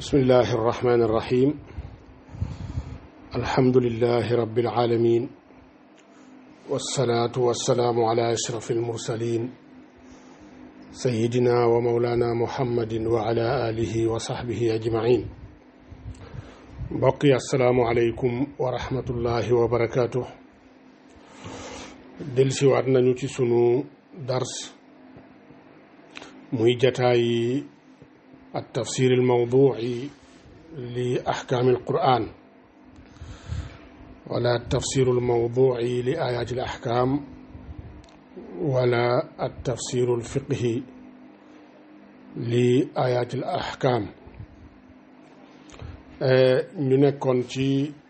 بسم الله الرحمن الرحيم الحمد لله رب العالمين والصلاة والسلام على أشرف المرسلين سيدنا ومولانا محمد وعلى آله وصحبه أجمعين بقي السلام عليكم ورحمة الله وبركاته delsi waat nañu ci sunu dars muy jataayi التفسير الموضوعي لأحكام القرآن ولا التفسير الموضوعي لآيات الأحكام ولا التفسير الفقهي لآيات الأحكام ñu nekkoon ci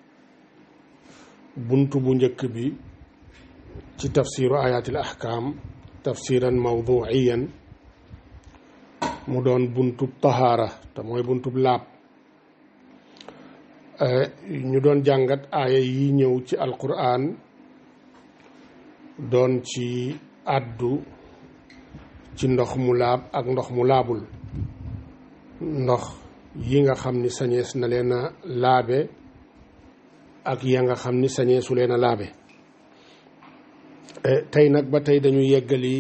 buntu bu njëkk bi ci tafsiru ayatil ahkam tafsiran mawduiyan mu doon buntub tahaara te mooy buntub laab ñu doon jàngat aaya yi ñëw ci alquran doon ci àddu ci ndox mu laab ak ndox mu laabul ndox yi nga xam ni sañees na leen a laabe ak ya nga xam ni sañeesu leen a laabe tey nag ba tey dañu yeggali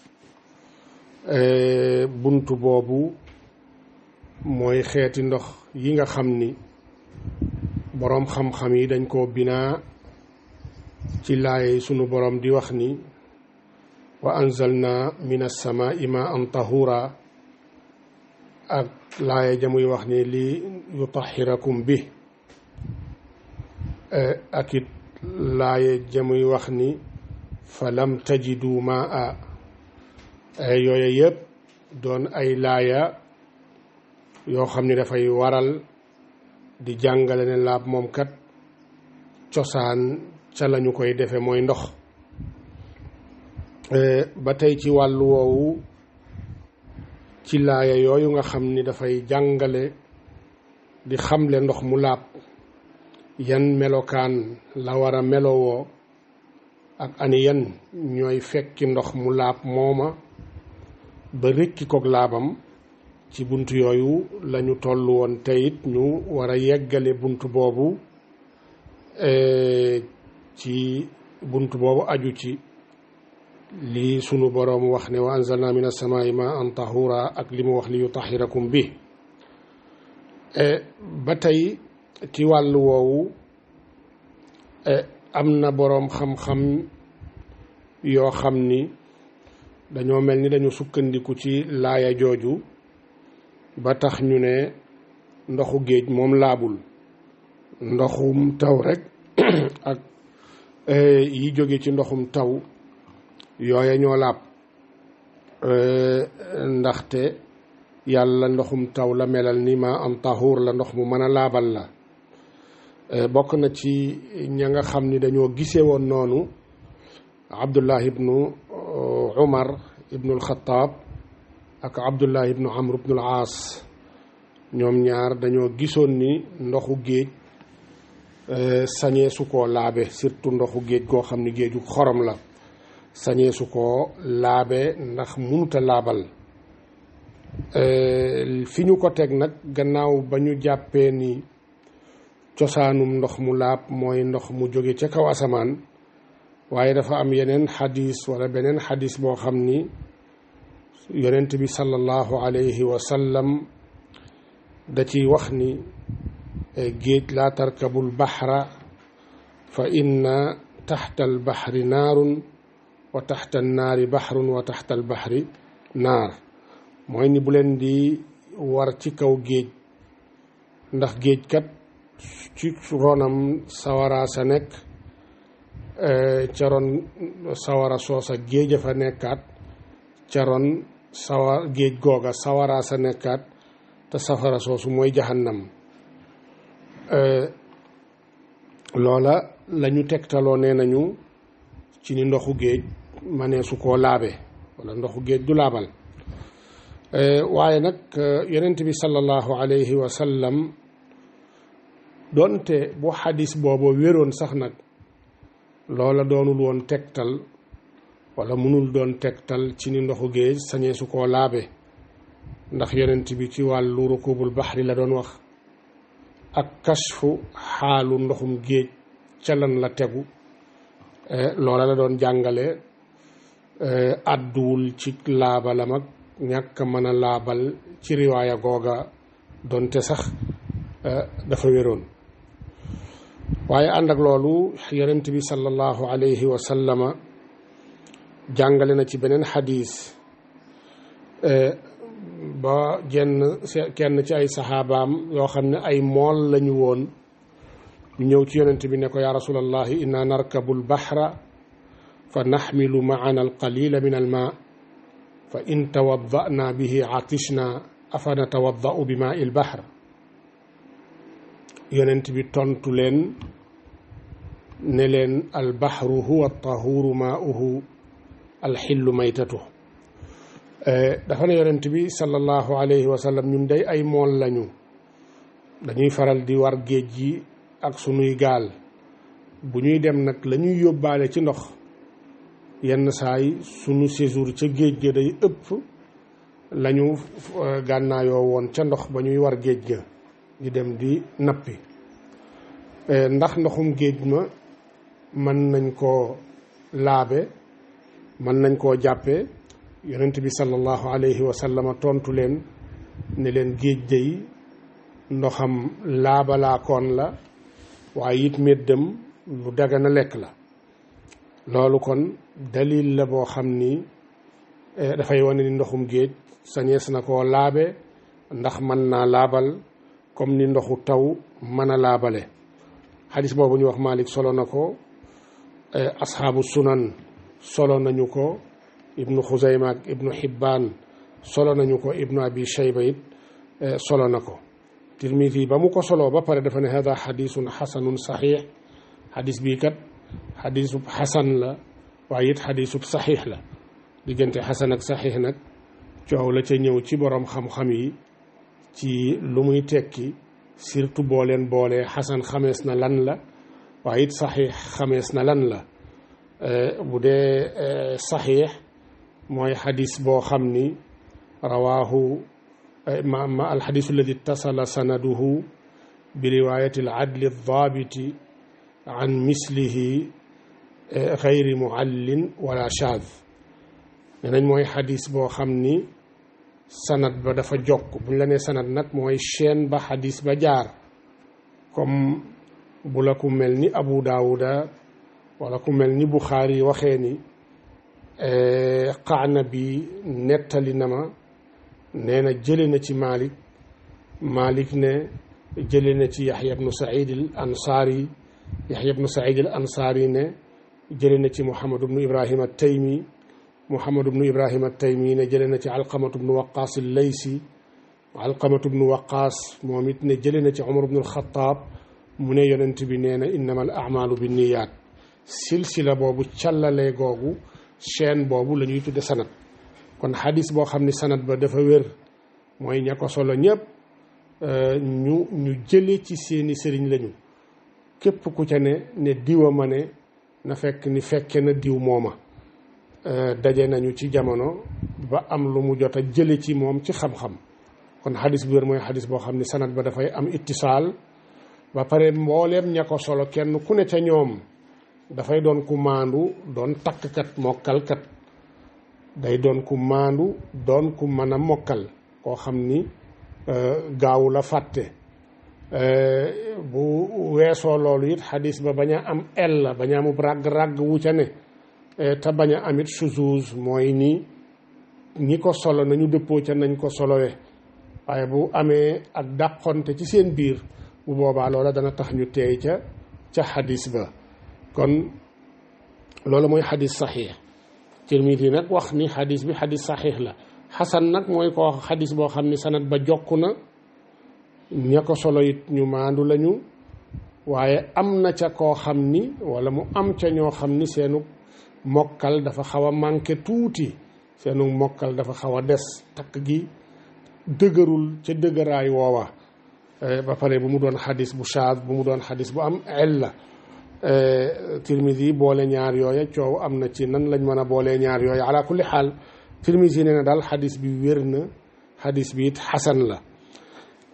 buntu boobu mooy xeeti ndox yi nga xam ni boroom xam-xam yi dañ koo binaa ci laay sunu boroom di wax ni wa anzalna min as-samaa'i maa'an tahura ak laaya jamuy wax ni li yutahhirakum bi ak it laaya jamuy wax ni fa lam tajidu maa yooyu yëpp doon ay laaya yoo xam ni dafay waral di jàngale ne laab moom kat cosaan ca lañu koy defe mooy ndox ba tey ci wàllu woowu ci laaya yooyu nga xam ni dafay jàngale di xamle ndox mu laab yan melokaan la war a melowoo ak ani yan ñooy fekki ndox mu laab mooma ba rëkki kook laabam ci bunt yooyu lañu toll woon teyit ñu war a yeggale bunt boobu ci bunt boobu aju ci lii sunu boroom wax ne wa anzalna min as-samaa'i maa'an tahura ak li mu wax li yutahhirakum bi ba tey ci wàllu woowu am na boroom xam-xam yoo xam ni dañoo mel ni dañu sukkandiku ci laaya jooju ba tax ñu ne ndoxu géej moom laabul ndoxum taw rek ak yi jóge ci ndoxum taw yooya ñoo laab ndaxte yàlla ndoxum taw la melal ni ma am taxuur la ndox mu mën a laabal la bokk na ci ña nga xam ni dañoo gise woon noonu abdullah ibnu umar ibnu alxataab ak abdullah ibnu amr ibnu al-aas ñoom ñaar dañoo gisoon ni ndoxu géej sañee su koo laabe surtout ndoxu géej goo xam ni géeju xorom la sañee su koo laabe ndax munuta laabal fi ñu ko teg nag gannaaw ba ñu jàppee ni cosaanum ndox mu laab mooy ndox mu jóge ca kaw asamaan waaye dafa am yeneen xadis wala beneen xadis boo xam ni yonent bi sallallahu alayhi wa sallam da ciy wax ni géej laa tarkabul baxra fa inna taxta al baxri naarun wa taxta naari baxrun wa taxta al baxri naar mooy ni bu leen di war ci kaw géej ndax géej kat ci ronam sawara sa nekk ca ron sawara soosa géej a fa nekkaat ca ron sawa géej googa sawara sa nekkaat te safara soosu mooy jahannam loola la ñu tegtaloo nee nañu ci ni ndoxu géej manee su koo laabe wala ndoxu géej du laabal waaye nag yonent bi sallallahu alayhi wa sallam doonte bu xadis booba wéroon sax nag loola doonul woon tegtal wala mënul doon tegtal ci ni ndoxu géej sañee su koo laabe ndax yonent bi ci wàllu rukubul baxri la doon wax ak kashfu xaalu ndoxum géej ca lan la tegu loola la doon jàngale àdduwul ci laabalam ak ñàkk mën a laabal ci riwaaya googa donte sax dafa wéroon waaye ànd ak loolu yonent bi sallallahu alayhi wa sallama jàngale na ci beneen xadis ba jenn kenn ci ay saxaabaam yoo xam ne ay mool lañu woon ñu ñëw ci yonent bi ne ko yaa rasulallahi inna narkabu lbaxra fa naxmilu maana alqalila min alma fa in tawaddana bihi atishna afa natawaddau bi maa il bahr yonent bi tontu leen ne leen albahru huwa tahuru maauhu alxillu maytatu dafa ne yonent bi sallallahu alayhi wa sallam ñun day ay mool lañu dañuy faral di war géej gi ak sunuy gaal bu ñuy dem nag la ñuy yóbbaale ci ndox yenn saay sunu séjour ca géej ga day ëpp lañu gànnaayoo woon ca ndox ba ñuy war géej ga di dem di nappi ndax ndoxum géej ma mën nañ koo laabe mën nañ koo jàppe yonent bi sallallahu alayhi wa sallam tontu leen ne leen géej day ndoxam laabalaakoon la waaye it méddam lu dagana lekk la loolu kon dalil la boo xam ni dafay wane ni ndoxum géej sañees na koo laabe ndax mën naa laabal comme ni ndoxu taw mën a laabale xadis boobu ñu wax Malik solo na ko asxaabu sunan solo nañu ko ibnu xuzayma ak ibnu xibbaan solo nañu ko ibnu abi shayba it solo na ko tirmidi ba mu ko soloo ba pare dafa ne hada xadisun xasanun saxiix xadis bii kat xadisub xasan la waaye it xadisub saxiix la diggante xasan ak saxiix nag coow la ca ñëw ci borom xam-xam yi ci lu muy tekki surtout boo leen boolee xasan xamees na lan la waaye it saxiix xamees na lan la bu dee saxiix mooy xadis boo xam ni rawaahu ma ma alxadisu alladi ittasala sanaduhu bi riwaayati aladli aldaabiti an mislihi gayri muallin wala shaad ne nañ mooy xadis boo xam ni sanad ba dafa jokk buñ la nee sanad nag mooy chaîne ba xadis ba jaar comme bu la ku mel ni abu daawuda wala ku mel ni buxaari waxee ni qaana bi nettali na ma nee na jële na ci malik malik ne jële na ci yaxya bnu said al ansaari yaxya bnu said al ansaari ne jële na ci muhammad bnu ibrahima taymi muhammad bnu ibrahima taymi ne jële na ci alqamatu bnu waqaas al laysi alqamatu bnu waqaas moom it ne jële na ci umar bnu alxataab mu ne yonent bi nee na innama al amalu bi niyaat silsila boobu càllalee googu chaîne boobu la ñuy tudde sanat kon xadis boo xam ni sanat ba dafa wér mooy ña ko solo ñëpp ñu ñu jële ci seeni sëriñ lañu képp ku ca ne ne diwa ma ne na fekk ni fekke na diw mooma daje nañu ci jamono ba am lu mu jot a jële ci moom ci xam-xam kon xadis bu wér mooy xadis boo xam ni sanat ba dafay am ittisaal ba pare mbooleem ña ko solo kenn ku ne ca ñoom dafay doon ku maandu doon takkkat mokkalkat day doon ku maandu doon ku mën a mokkal koo xam ni gaawu la fàtte bu weesoo loolu it xadis ba bañ a am el la bañ a amub ràgg-ràgg wu ca ne te bañ a amit suzuz mooy ni ñi ko solo nañu dëppoo ca nañ ko solowe waaye bu amee ak dàqonte ci seen biir bu boobaa loola dana tax ñu teey ca ca xadis ba kon loolu mooy xadis saxiix Tirmidi nag wax ni xadis bi xadis saxiix la xasan nag mooy koo xadis boo xam ni sanat ba jokk na ña ko solo it ñu maandu lañu waaye am na ca koo xam ni wala mu am ca ñoo xam ni seenu mokkal dafa xaw a manqué tuuti seenu mokkal dafa xaw a des takk gi dëgërul ca dëgëraay woowa ba pare bu mu doon xadis bu shaad bu mu doon xadis bu am illa Tirmidi boole ñaar yooya coow am na ci nan lañ mën a boolee ñaar yooya ala kulli xaal Tirmidi nee na daal xadis bi wér na xadis bi it xasan la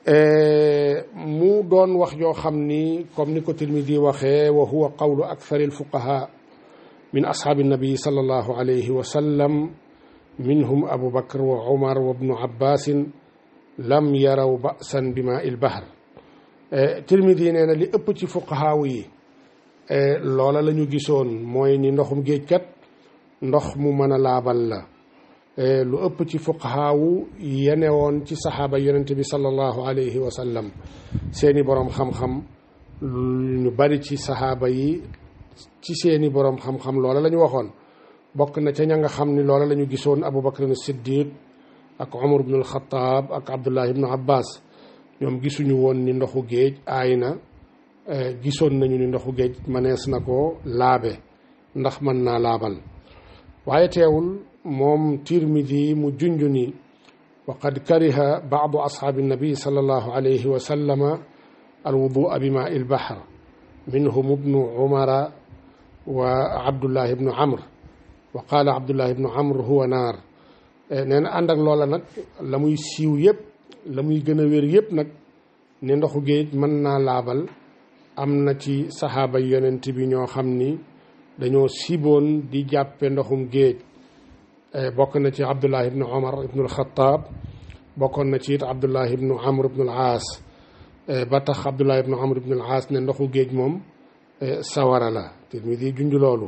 mu doon wax joo xam ni comme ni ko Tirmidi waxee wa huwa qawlu akthari alfuqaha min ashaabi nabi sallallahu alayhi wa sallam minhum abu bakr wa umar wa ibnu abbasin lam yaraw ba'san bi maa il bahr Tirmidi nee na li ëpp ci fuqahaaw yi loola la ñu gisoon mooy ni ndoxum géej kat ndox mu mën a laabal la lu ëpp ci fuqahaawu yenewoon ci saxaaba yonente bi sallallahu alayhi wa sallam seeni boroom xam-xam ñu bari ci saxaaba yi ci seeni boroom xam-xam loola la ñu waxoon bokk na ca ña nga xam ni loola la ñu gisoon abu bakr siddiq ak umar ibn alxataab ak abdullah ibnu abbas ñoom gisuñu woon ni ndoxu géej aay na gisoon nañu ni ndoxu géej mënees na ko laabe ndax mën naa laabal waaye teewul moom tirmidi mu junj ni wa qad kariha baadu ashaabi nabi sallallahu alayhi wa sallama alwudua bi maa il bahr minhum ibnu umara wa abdullah ibnu amr wa qaala abdullah ibnu amr huwa naar nee na ànd ak loola nag la muy siiw yëpp la muy gën a wér yëpp nag ne ndoxu géej mën naa laabal am na ci saxaaba yonent bi ñoo xam ni dañoo siboon di jàppe ndoxum géej bokk na ci abdullah ibnu omar ibnu alxataab bokkoon na ci it abdullah ibnu amr ibnu al aas ba tax abdullah ibnu amr ibnu al aas ne ndoxu géej moom sawara la Tirmidi junj loolu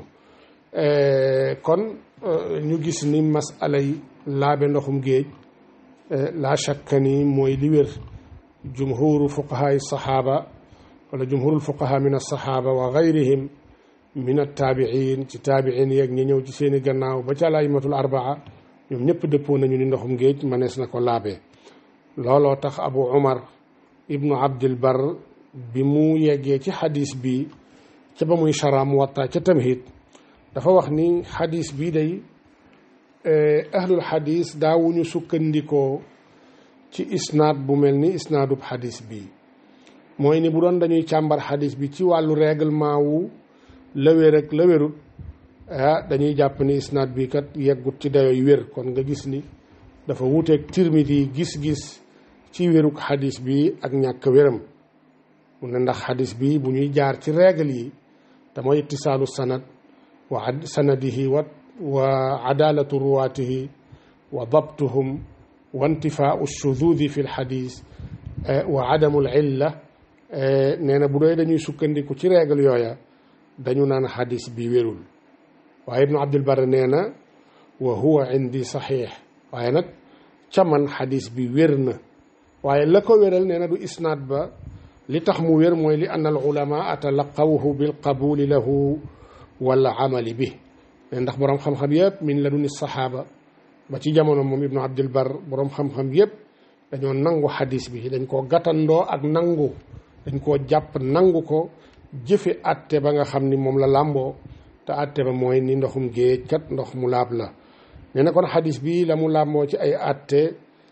kon ñu gis ni masalay laabe ndoxum géej laa shakka ni mooy li wér jumhuru fuqahaay saxaaba wala jumhurul fuqaha min alsaxaaba wa gayrihim min attaabiin ci taabiin yeeg ñi ñëw ci seeni gannaaw ba ca alaymatul arbaa ñoom ñëpp dëppoo nañu ni ndoxum géej mënees na ko laabe looloo tax abu umar ibnu abdil bar bi mu yeggee ci xadis bi ca ba muy chara muwatta ca tamhid dafa wax ni xadis bii day ahlul xadis daawuñu sukkandikoo ci isnaad bu mel ni isnaadub xadis bi mooy ni bu doon dañuy càmbar xadis bi ci wàllu règlement wu lëwér ak lëwérut ah dañuy jàpp ni isnaad bi kat yeggut ci dayoy wér kon nga gis ni dafa wuuteeg Tirmidi gis-gis ci wéruk xadis bi ak ñàkk wéram mu ne ndax xadis bi bu ñuy jaar ci règle yi te mooy ittisaalu sanad wa sanadihi wa wa adalatu ruwaatihi wa dabtuhum wa intifaau shududi fi lxadis wa adamu l illa nee na bu doy dañuy sukkandiku ci règle yooya dañu naan xadis bi wérul waaye ibnu abdul bar nee na wa huwa indi saxiix waaye nag ca man xadis bi wér na waaye la ko wéral nee na du isnaad ba li tax mu wér mooy li anna al ulamaa talaqawhu bil qabuli lahu wala amali bi ne ndax boroom xam-xam yëpp min la duni saxaaba ba ci jamono moom ibnu abdul bar boroom xam-xam yëpp dañoo nangu xadis bi dañ koo gàttandoo ak nangu dañ koo jàpp nangu ko jëfe atte ba nga xam ni moom la làmboo te atte ba mooy ni ndoxum géej kat ndox mu laab la nee na kon xadis bi la mu làmboo ci ay atte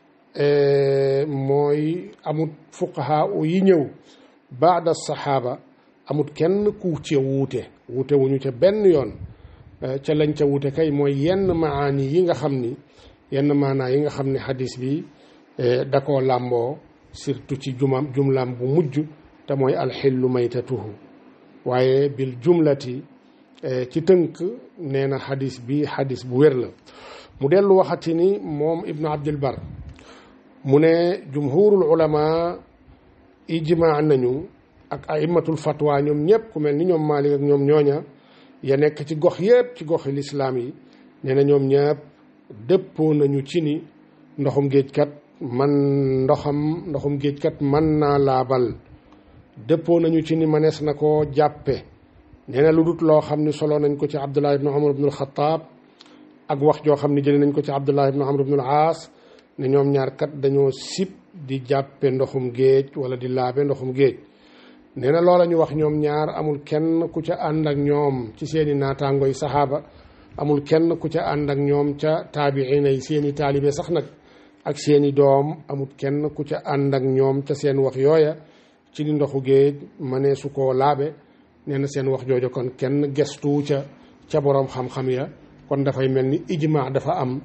mooy amut fuqaha yi ñëw baada saxaaba amut kenn ku ci wuute wuute wuñu ca benn yoon ca lañ ca wuute kay mooy yenn maani yi nga xam ni yenn maanaa yi nga xam ni xadis bi da koo làmboo surtout ci jumam jumlaam bu mujj te mooy alxillu maytatuhu waaye bil jumlati ci tënk nee na xadis bi xadis bu wér la mu dellu waxati ni moom ibnu abdul bar mu ne jumhurul ulama ijmaa nañu ak aimatul fatwa ñoom ñëpp ku mel ni ñoom Maalik ak ñoom ñooña ya nekk ci gox yëpp ci goxi lislaam yi nee na ñoom ñëpp dëppoo nañu ci ni ndoxum géej kat man ndoxam ndoxum géej kat mën naa laabal dëppoo nañu ci ni manees na koo jàppe nee na lu dut loo xam ni solo nañ ko ci abdullah ibnu umar ibnu alxataab ak wax joo xam ni jëlee nañ ko ci abdullah ibnu amr ibnu al aas ne ñoom ñaar kat dañoo sib di jàppe ndoxum géej wala di laabe ndoxum géej nee na loola ñu wax ñoom ñaar amul kenn ku ca ànd ak ñoom ci seeni naataangoy saxaaba amul kenn ku ca ànd ak ñoom ca taabiina yi seeni taalibe sax nag ak seeni doom amul kenn ku ca ànd ak ñoom ca seen wax yooya ci ni ndoxu géej mënee su koo laabe nee na seen wax jooju kon kenn gestu ca ca boroom xam-xam ya kon dafay mel ni ijma dafa am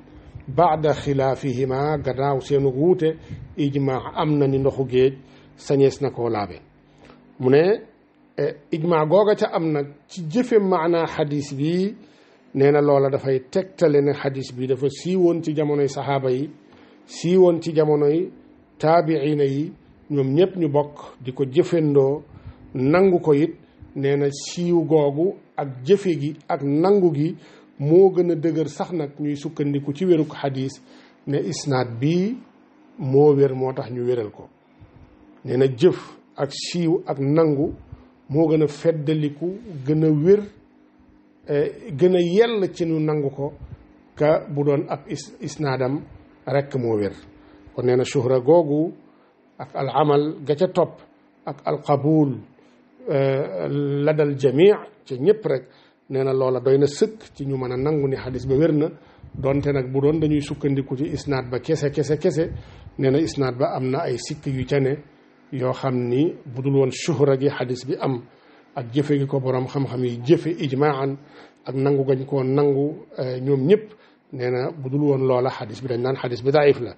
baada xilaafihima gannaaw seenu wuute ijmaa am na ni ndoxu géej sañees na koo laabe mu ne ijmaa googa ca am nag ci jëfe maanaa xadis bi nee na loola dafay tegtale ne xadis bi dafa siiwoon ci jamonoy saxaaba yi siiwoon ci jamonoy taabiina yi ñoom ñëpp ñu bokk di ko jëfandoo nangu ko it nee na siiw googu ak jëfe gi ak nangu gi moo gën a dëgër sax nag ñuy sukkandiku ci wéruk xadis ne isnaad bii moo wér moo tax ñu wéral ko nee na jëf ak siiw ak nangu moo gën a feddaliku gën a wér gën a yell ci ñu nangu ko ka bu doon ab isnaadam rekk moo wér kon nee na shuhra googu ak al amal ga ca topp ak al qabul ladal jamii ci ñëpp rek nee na loola doy na sëkk ci ñu mën a nangu ni xadis ba wér na donte nag bu doon dañuy sukkandiku ci isnaad ba kese kese kese nee na isnaad ba am na ay sikk yu ca ne yoo xam ni bu dul woon shuhra gi xadis bi am ak jëfe gi ko borom xam-xam yi jëfe ijmaan ak nangu gañ koo nangu ñoom ñëpp nee na bu dul woon loola xadis bi dañ naan xadis bi daif la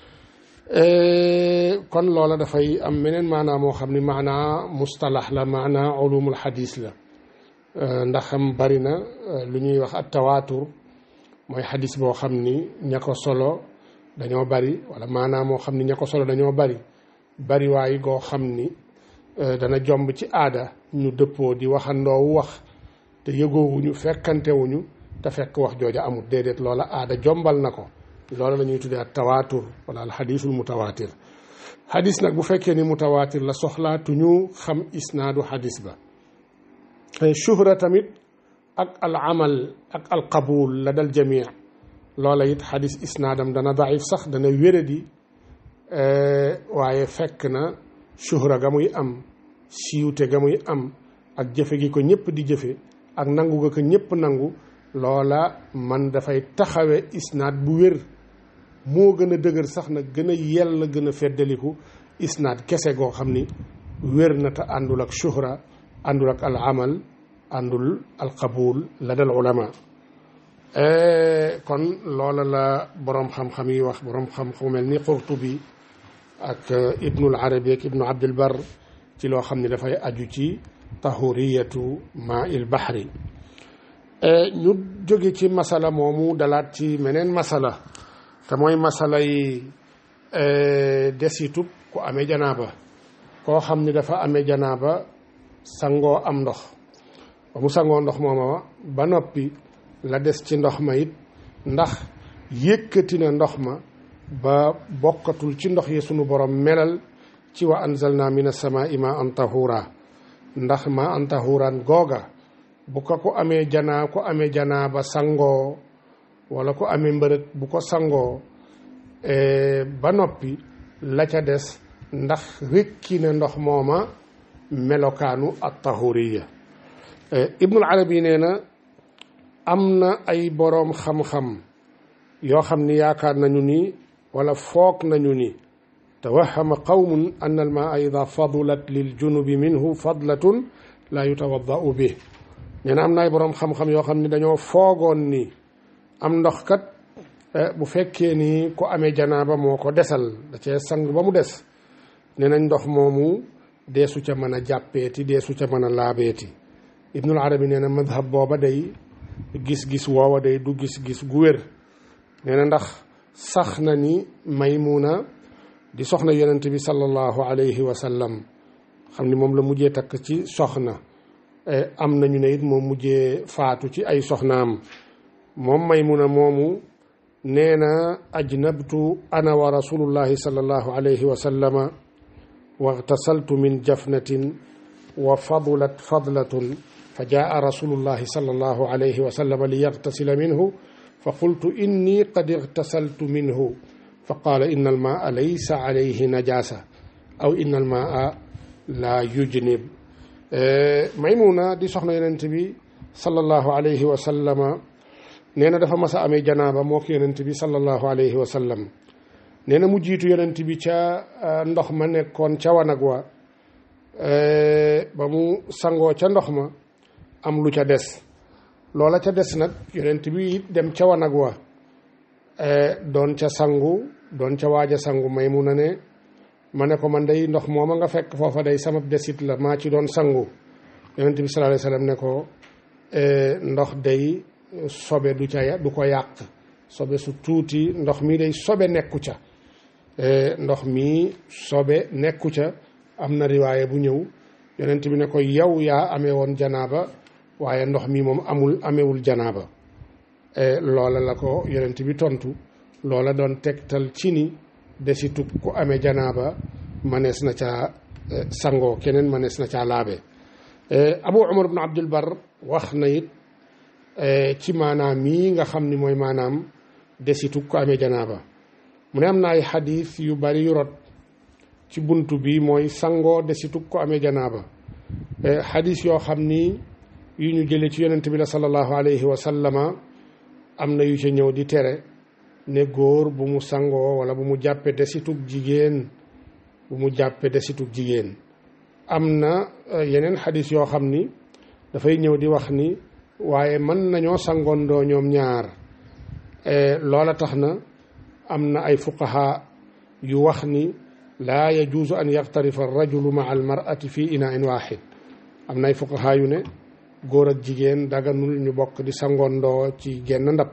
kon loola dafay am meneen maanaa moo xam ni maanaa mustalax la maanaa ulumul xadis la ndax xam bari na lu ñuy wax at tawaatur mooy xadis boo xam ni ña ko solo dañoo bari wala maanaa moo xam ni ña ko solo dañoo bari bari waay goo xam ni dana jomb ci aada ñu dëppoo di waxandoowu wax te yëgoowuñu fekkantewuñu te fekk wax jooja amul déedéet loola aada jombal na ko loola la ñuy tuddee ak tawaatur wala al xadiisul mutawaatir xadis nag bu fekkee ni mutawaatir la soxlaatuñu xam isnaadu xadis ba shuhra tamit ak al amal ak al qabul la dal jamii loola it xadis isnaadam dana daif sax dana wéradi waaye fekk na shuhra ga muy am siiwte ga muy am ak jëfe gi ko ñëpp di jëfe ak nangu ga ko ñëpp nangu loola man dafay taxawe isnaad bu wér moo gën a dëgër sax nag gën a yell gën a feddaliku isnaad kese goo xam ni wér na te àndul ak shuhra àndul ak al amal àndul al qabul la dal ulama kon loola la boroom xam-xam yi wax boroom xam-xam mel ni Qurtubi ak ibnul arabi ak ibnu abdul bar ci loo xam ne dafay aju ci tahuriyatu maa il bahri ñu jóge ci masala moomu dalaat ci meneen masala te mooy masala yi desitub ku amee janaaba koo xam ni dafa amee janaaba sangoo am ndox ba mu sangoo ndox mooma ba noppi la des ci ndox ma it ndax yëkkati na ndox ma ba bokkatul ci ndox yi sunu borom melal ci wa anzalna min as-samaa'i ma an tahura ndax ma an tahuran googa bu ko ko amee janaa ko amee janaa ba sangoo wala ko amee mbërëg bu ko sangoo ba noppi la ca des ndax rekki na ndox mooma melokaanu at tahuriya ibnul arabi nee na am na ay boroom xam-xam yoo xam ni yaakaar nañu ni wala foog nañu ni tawahama qawmun an al maa ida fadulat lil junubi minhu fadlatun la yutawaddau bi nee na am na ay boroom xam-xam yoo xam ni dañoo foogoon ni am ndox kat bu fekkee ni ku amee janaaba moo ko desal da cee sang ba mu des nee nañ ndox moomu deesu ca mën a jàppeeti deesu ca mën a laabeeti ibnul arabi nee na madhab booba day gis-gis woowa day du gis-gis gu wér nee na ndax sax na ni maymuna di soxna yonent bi sallallahu alayhi wa sallam xam ni moom la mujjee takk ci soxna am nañu ne it moom mujjee faatu ci ay soxnaam moom maymuna moomu nee na ajnabtu ana wa rasulullahi sallallahu alayhi wa sallama واغتسلت من جفنة وفضلت فضلة فجاء رسول الله صلى الله عليه وسلم ليغتسل منه فقلت إني قد اغتسلت منه فقال إن الماء ليس عليه نجاسة أو إن الماء لا يجنب ميمونة دي سخنا ينتبي صلى الله عليه وسلم نينا دفا مسا أمي جنابة موك ينتبي صلى الله عليه وسلم nee na mu jiitu yonent bi ca ndox ma nekkoon ca wanag wa ba mu sangoo ca ndox ma am lu ca des loola ca des nag yonent bi it dem ca wanag wa doon ca sangu doon ca waaj a sangu Maymuna ne ma ne ko man day ndox mooma nga fekk foofa day sama desit la maa ci doon sangu yonent bi sallallahu alayhi wasallam ne ko ndox day sobe du ca du ko yàq sobe su tuuti ndox mi day sobe nekku ca ndox mi sobe nekku ca am na riwaaye bu ñëw yonent bi ne ko yow yaa amee woon janaaba waaye ndox mi moom amul amewul janaaba loola la ko yonent bi tontu loola doon tegtal ci ni desitu ku amee janaaba manees na caa sangoo keneen manees na caa laabe abu umar ibn abdul bar wax na it ci maanaam mii nga xam ni mooy maanaam desitu ku amee janaaba mu ne am na ay xadis yu bari yu rot ci buntu bi mooy sangoo desitu ko amee janaaba xadis yoo xam ni yu ñu jëlee ci yonent bi la sallallahu alayhi wa sallama am na yu ca ñëw di tere ne góor bu mu sangoo wala bu mu jàppe desitug jigéen bu mu jàppe desitug jigéen am na yeneen xadis yoo xam ni dafay ñëw di wax ni waaye mën nañoo sangoondoo ñoom ñaar loola tax na am na ay fuqaha yu wax ni laa yajuusu an yaxtarifa arrajulu maa almarati fi inain waxid am na ay fuqaha yu ne góor ak jigéen daganul ñu bokk di sangoondoo ci genn ndab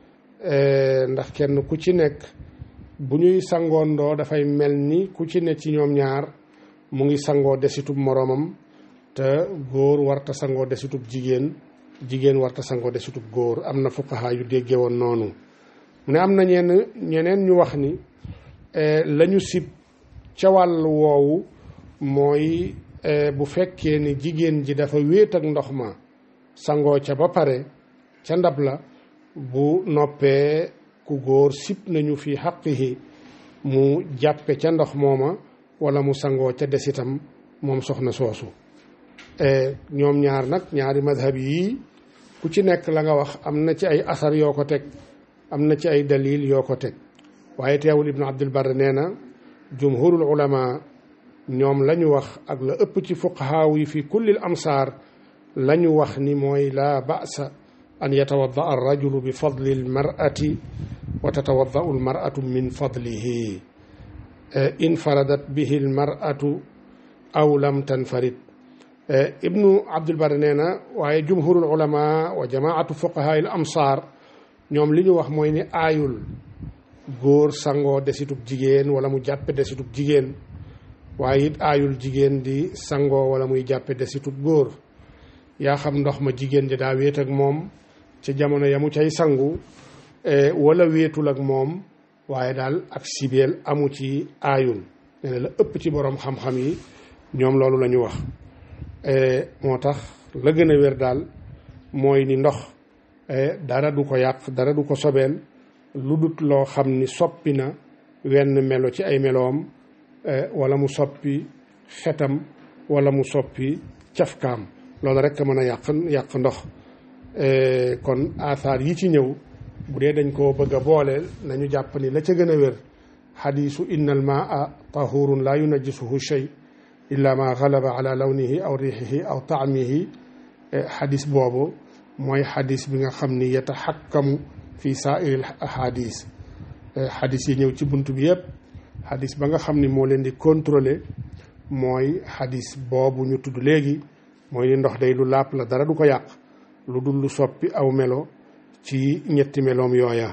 ndax kenn ku ci nekk bu ñuy sangoondoo dafay mel ni ku ci ne ci ñoom ñaar mu ngi sangoo desitub moroomam te góor warta sangoo desitub jigéen jigéen warta sangoo desitub góor am na fuqaha yu déggee woon noonu mu ne am na ñenn ñeneen ñu wax ni lañu sib ca wàll woowu mooy bu fekkee ni jigéen ji dafa wéet ak ndox ma sangoo ca ba pare ca ndab la bu noppee ku góor sib nañu fi xaqihi mu jàppe ca ndox mooma wala mu sangoo ca desitam moom soxna soosu ñoom ñaar nag ñaari madhab yii ku ci nekk la nga wax am na ci ay asar yoo ko teg am na ci ay dalil yoo ko teg waaye teewul ibnu abdul bar nee na jumhurul ulama ñoom la ñu wax ak la ëpp ci fuqahaaw yi fi kullil amsaar la ñu wax ni mooy laa ba'sa an yatawadda ar rajulu bi fadli al mar'ati wa tatawaddau al mar'atu min fadlihi in faradat bihi al mar'atu aw lam tanfarid ibnu abdul bar nee na waaye jumhurul ulama wa jamaatu fuqahaa al amsaar ñoom li ñu wax mooy ni aayul góor sangoo desitub jigéen wala mu jàppe desitub jigéen waaye it aayul jigéen di sangoo wala muy jàppe desitub góor yaa xam ndox ma jigéen ji daa wéet ak moom ca jamono ya mu cay sangu wala wéetul ak moom waaye daal ak sibeel amu ci aayul nee na la ëpp ci boroom xam-xam yi ñoom loolu la ñu wax moo tax la gën a wér daal mooy ni ndox dara du ko yàq dara du ko sobeel lu dut loo xam ni soppi na wenn melo ci ay meloom wala mu soppi xetam wala mu soppi cafkaam loolu rek a mën a yàq yàq ndox kon asaar yi ci ñëw bu dee dañ koo bëgg a boole nañu jàpp ni la ca gën a wér xadiisu inna al maa tahurun laa yunajjisuhu shay illa ma galaba ala lawnihi aw riixihi aw taamihi xadis boobu mooy xadis bi nga xam ni yataxakkamu fi saairil ahadis xadis yi ñëw ci bunt bi yëpp xadis ba nga xam ni moo leen di contrôler mooy xadis boobu ñu tudd léegi mooy ni ndox day lu làpp la dara du ko yàq lu dul lu soppi aw melo ci ñetti meloom yooya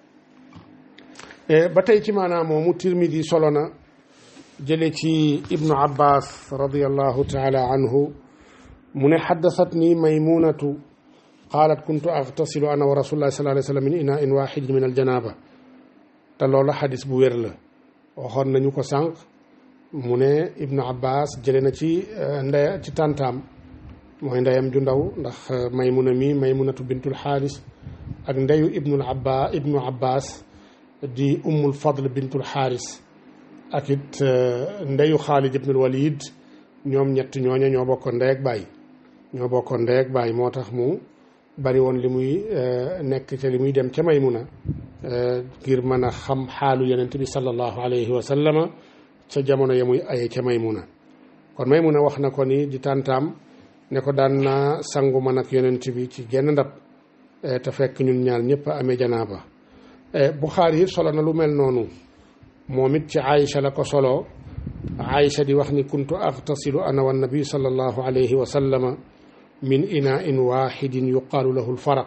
ba tey ci maanaam moomu tirmidi solo na jële ci ibnu abbas radiallahu taala anhu mu ne xaddasat ni maymunatu qaalat kuntu agtasilu ana wa rasulullahi sallallahu alayhi wa sallam min inain waxidin min aljanaba te loolu xadis bu wér la waxoon nañu ko sànq mu ne ibnu abbas jële na ci ndey ci tàntaam mooy ndeyam ju ndaw ndax maymuna mi maymunatu bintul xaaris ak ndeyu ibnul abba ibnu abbas di ummul fadl bintul xaaris ak it ndeyu xaalid ibnul walid ñoom ñett ñooña ñoo bokkoon ndey ak baay ñoo bokkoon ndey ak baay moo tax mu bari woon li muy nekk ca li muy dem ca maymuna ngir mën a xam xaalu yonent bi sallallahu alayhi wa sallama ca jamono ya muy aye ca maymuna kon maymuna wax na ko ni di tàntaam ne ko daan naa sangu man ak yonent bi ci genn ndab te fekk ñun ñaar ñëpp a amee janaaba Buxaari it solo na lu mel noonu moom it ci Aïcha la ko solo Aïcha di wax ni kuntu agtasilu ana wa nabi sallallahu alayhi wa sallama min inain waxidin yuqaalu lahu lfaraq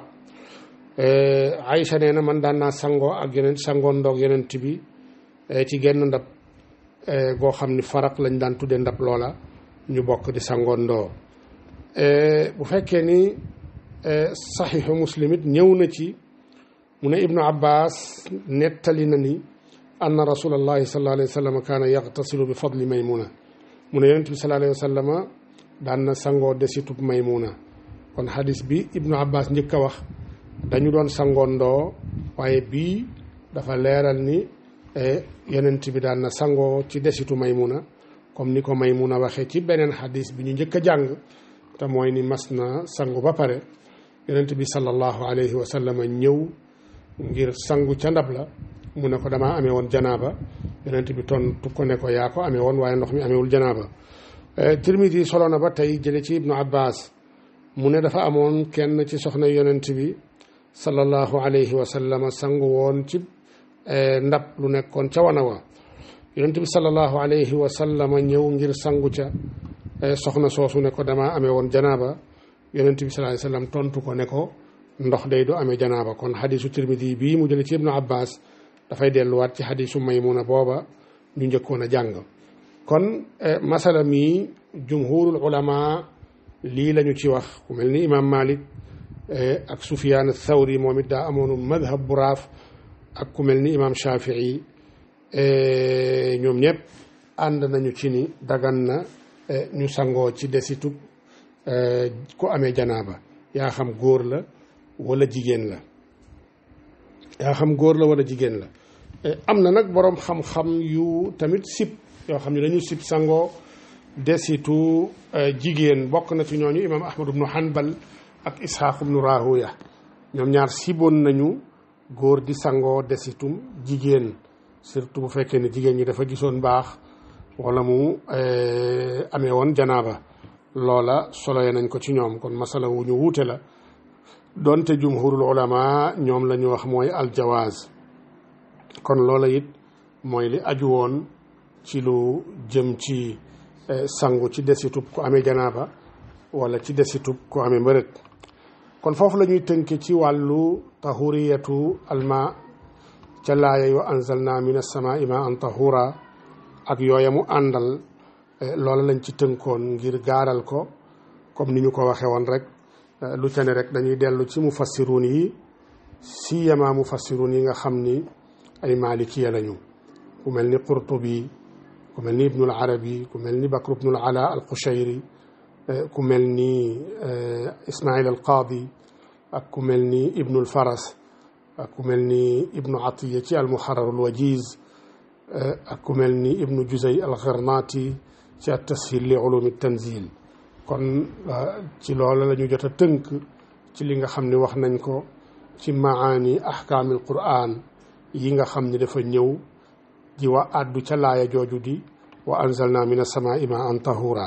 Aïcha nee na man daan naa sangoo ak yeneen sangoo ndoog yeneen bi ci genn ndab goo xam ni faraq lañ daan tudde ndab loola ñu bokk di sangoo ndoo bu fekkee ni saxiixu muslim it ñëw na ci mu ne ibnu abbas nettali na ni anna rasulallahi sallallahu alayhi wa sallam kaana yagtasilu bi fadli maymuna mu ne yonent bi sallallahu alayhi wa sallama daan na sangoo desitub maymuna kon xadis bi ibnu abbas njëkk a wax dañu doon sangoo ndoo waaye bii dafa leeral ni yonent bi daan na sangoo ci desitu maymuna comme ni ko maymuna waxee ci beneen xadis bi ñu njëkk a jàng te mooy ni mas na sangu ba pare yonent bi sallallahu alayhi wa sallam ñëw ngir sangu ca ndab la mu ne ko damaa amee woon janaaba yonent bi tontu ko ne ko yaa ko amee woon waaye ndox mi amewul janaaba tirmidi solo na ba tey jële ci ibnu abbas mu ne dafa amoon kenn ci soxna yonent bi sallallahu alayhi wa sallam sangu woon ci ndab lu nekkoon ca wana wa yonent bi sallallahu alayhi wa sallam ñëw ngir sangu ca soxna soosu ne ko damaa amee woon janaaba yonent bi sallallahu alayhi wa sallam tontu ko ne ko ndox day du amee janaaba kon xadisu tirmidi bii mu jële ci ibnu abbas dafay delluwaat ci xadisu maymuna booba ñu njëkkoon a jàng kon masala mi jumhurul ulama lii lañu ci wax ku mel ni imam malik ak sufyaan thawri moom it daa amoonu madhab bu raaf ak ku mel ni imam shafii ñoom ñëpp ànd nañu ci ni dagan na ñu sangoo ci desitub ku amee janaaba yaa xam góor la wala jigéen la yaa xam góor la wala jigéen la am na nag boroom xam-xam yu tamit sib yoo xam ne dañu sib sangoo desitu jigéen bokk na ci ñooñu imam ahmad ibnu hanbal ak isxaaq ibnu rahuya ñoom ñaar siboon nañu góor di sangoo desitum jigéen surtout bu fekkee ne jigéen ñi dafa gisoon baax wala mu amee woon janaaba loola soloye nañ ko ci ñoom kon masala wu ñu wuute la donte jumhurul ulama ñoom la ñu wax mooy aljawaaz kon loola it mooy li aju woon ci lu jëm ci sangu ci desitub ku amee janaaba wala ci desitub ku amee mbërëg kon foofu la ñuy tënke ci wàllu tahuriyatu alma ca laaya yu anzalna min as-samaa'i maa'an tahura ak yooya mu àndal loola lañ ci tënkoon ngir gaaral ko comme ni ñu ko waxee woon rek lu ca ne rek dañuy dellu ci mufassiruun yi siyama mufassiruun yi nga xam ni ay malikiya lañu ku mel ni qurtubi ku mel ni ibnul arabi ku mel ni bakr ibnul ala al qushayri ku mel ni ismail al qaadi ak ku mel ni ibnul faras ak ku mel ni ibnu atiya ci al muharrar al wajiz ak ku mel ni ibnu juzay al gharnati ci at tashil li ulumi tanzil kon ci loola la ñu jot a tënk ci li nga xam ne wax nañ ko ci maani ahkaamil quraan yi nga xam ne dafa ñëw di wa àddu ca laaya jooju di wa anzalna min as-samaa'i maa'an tahura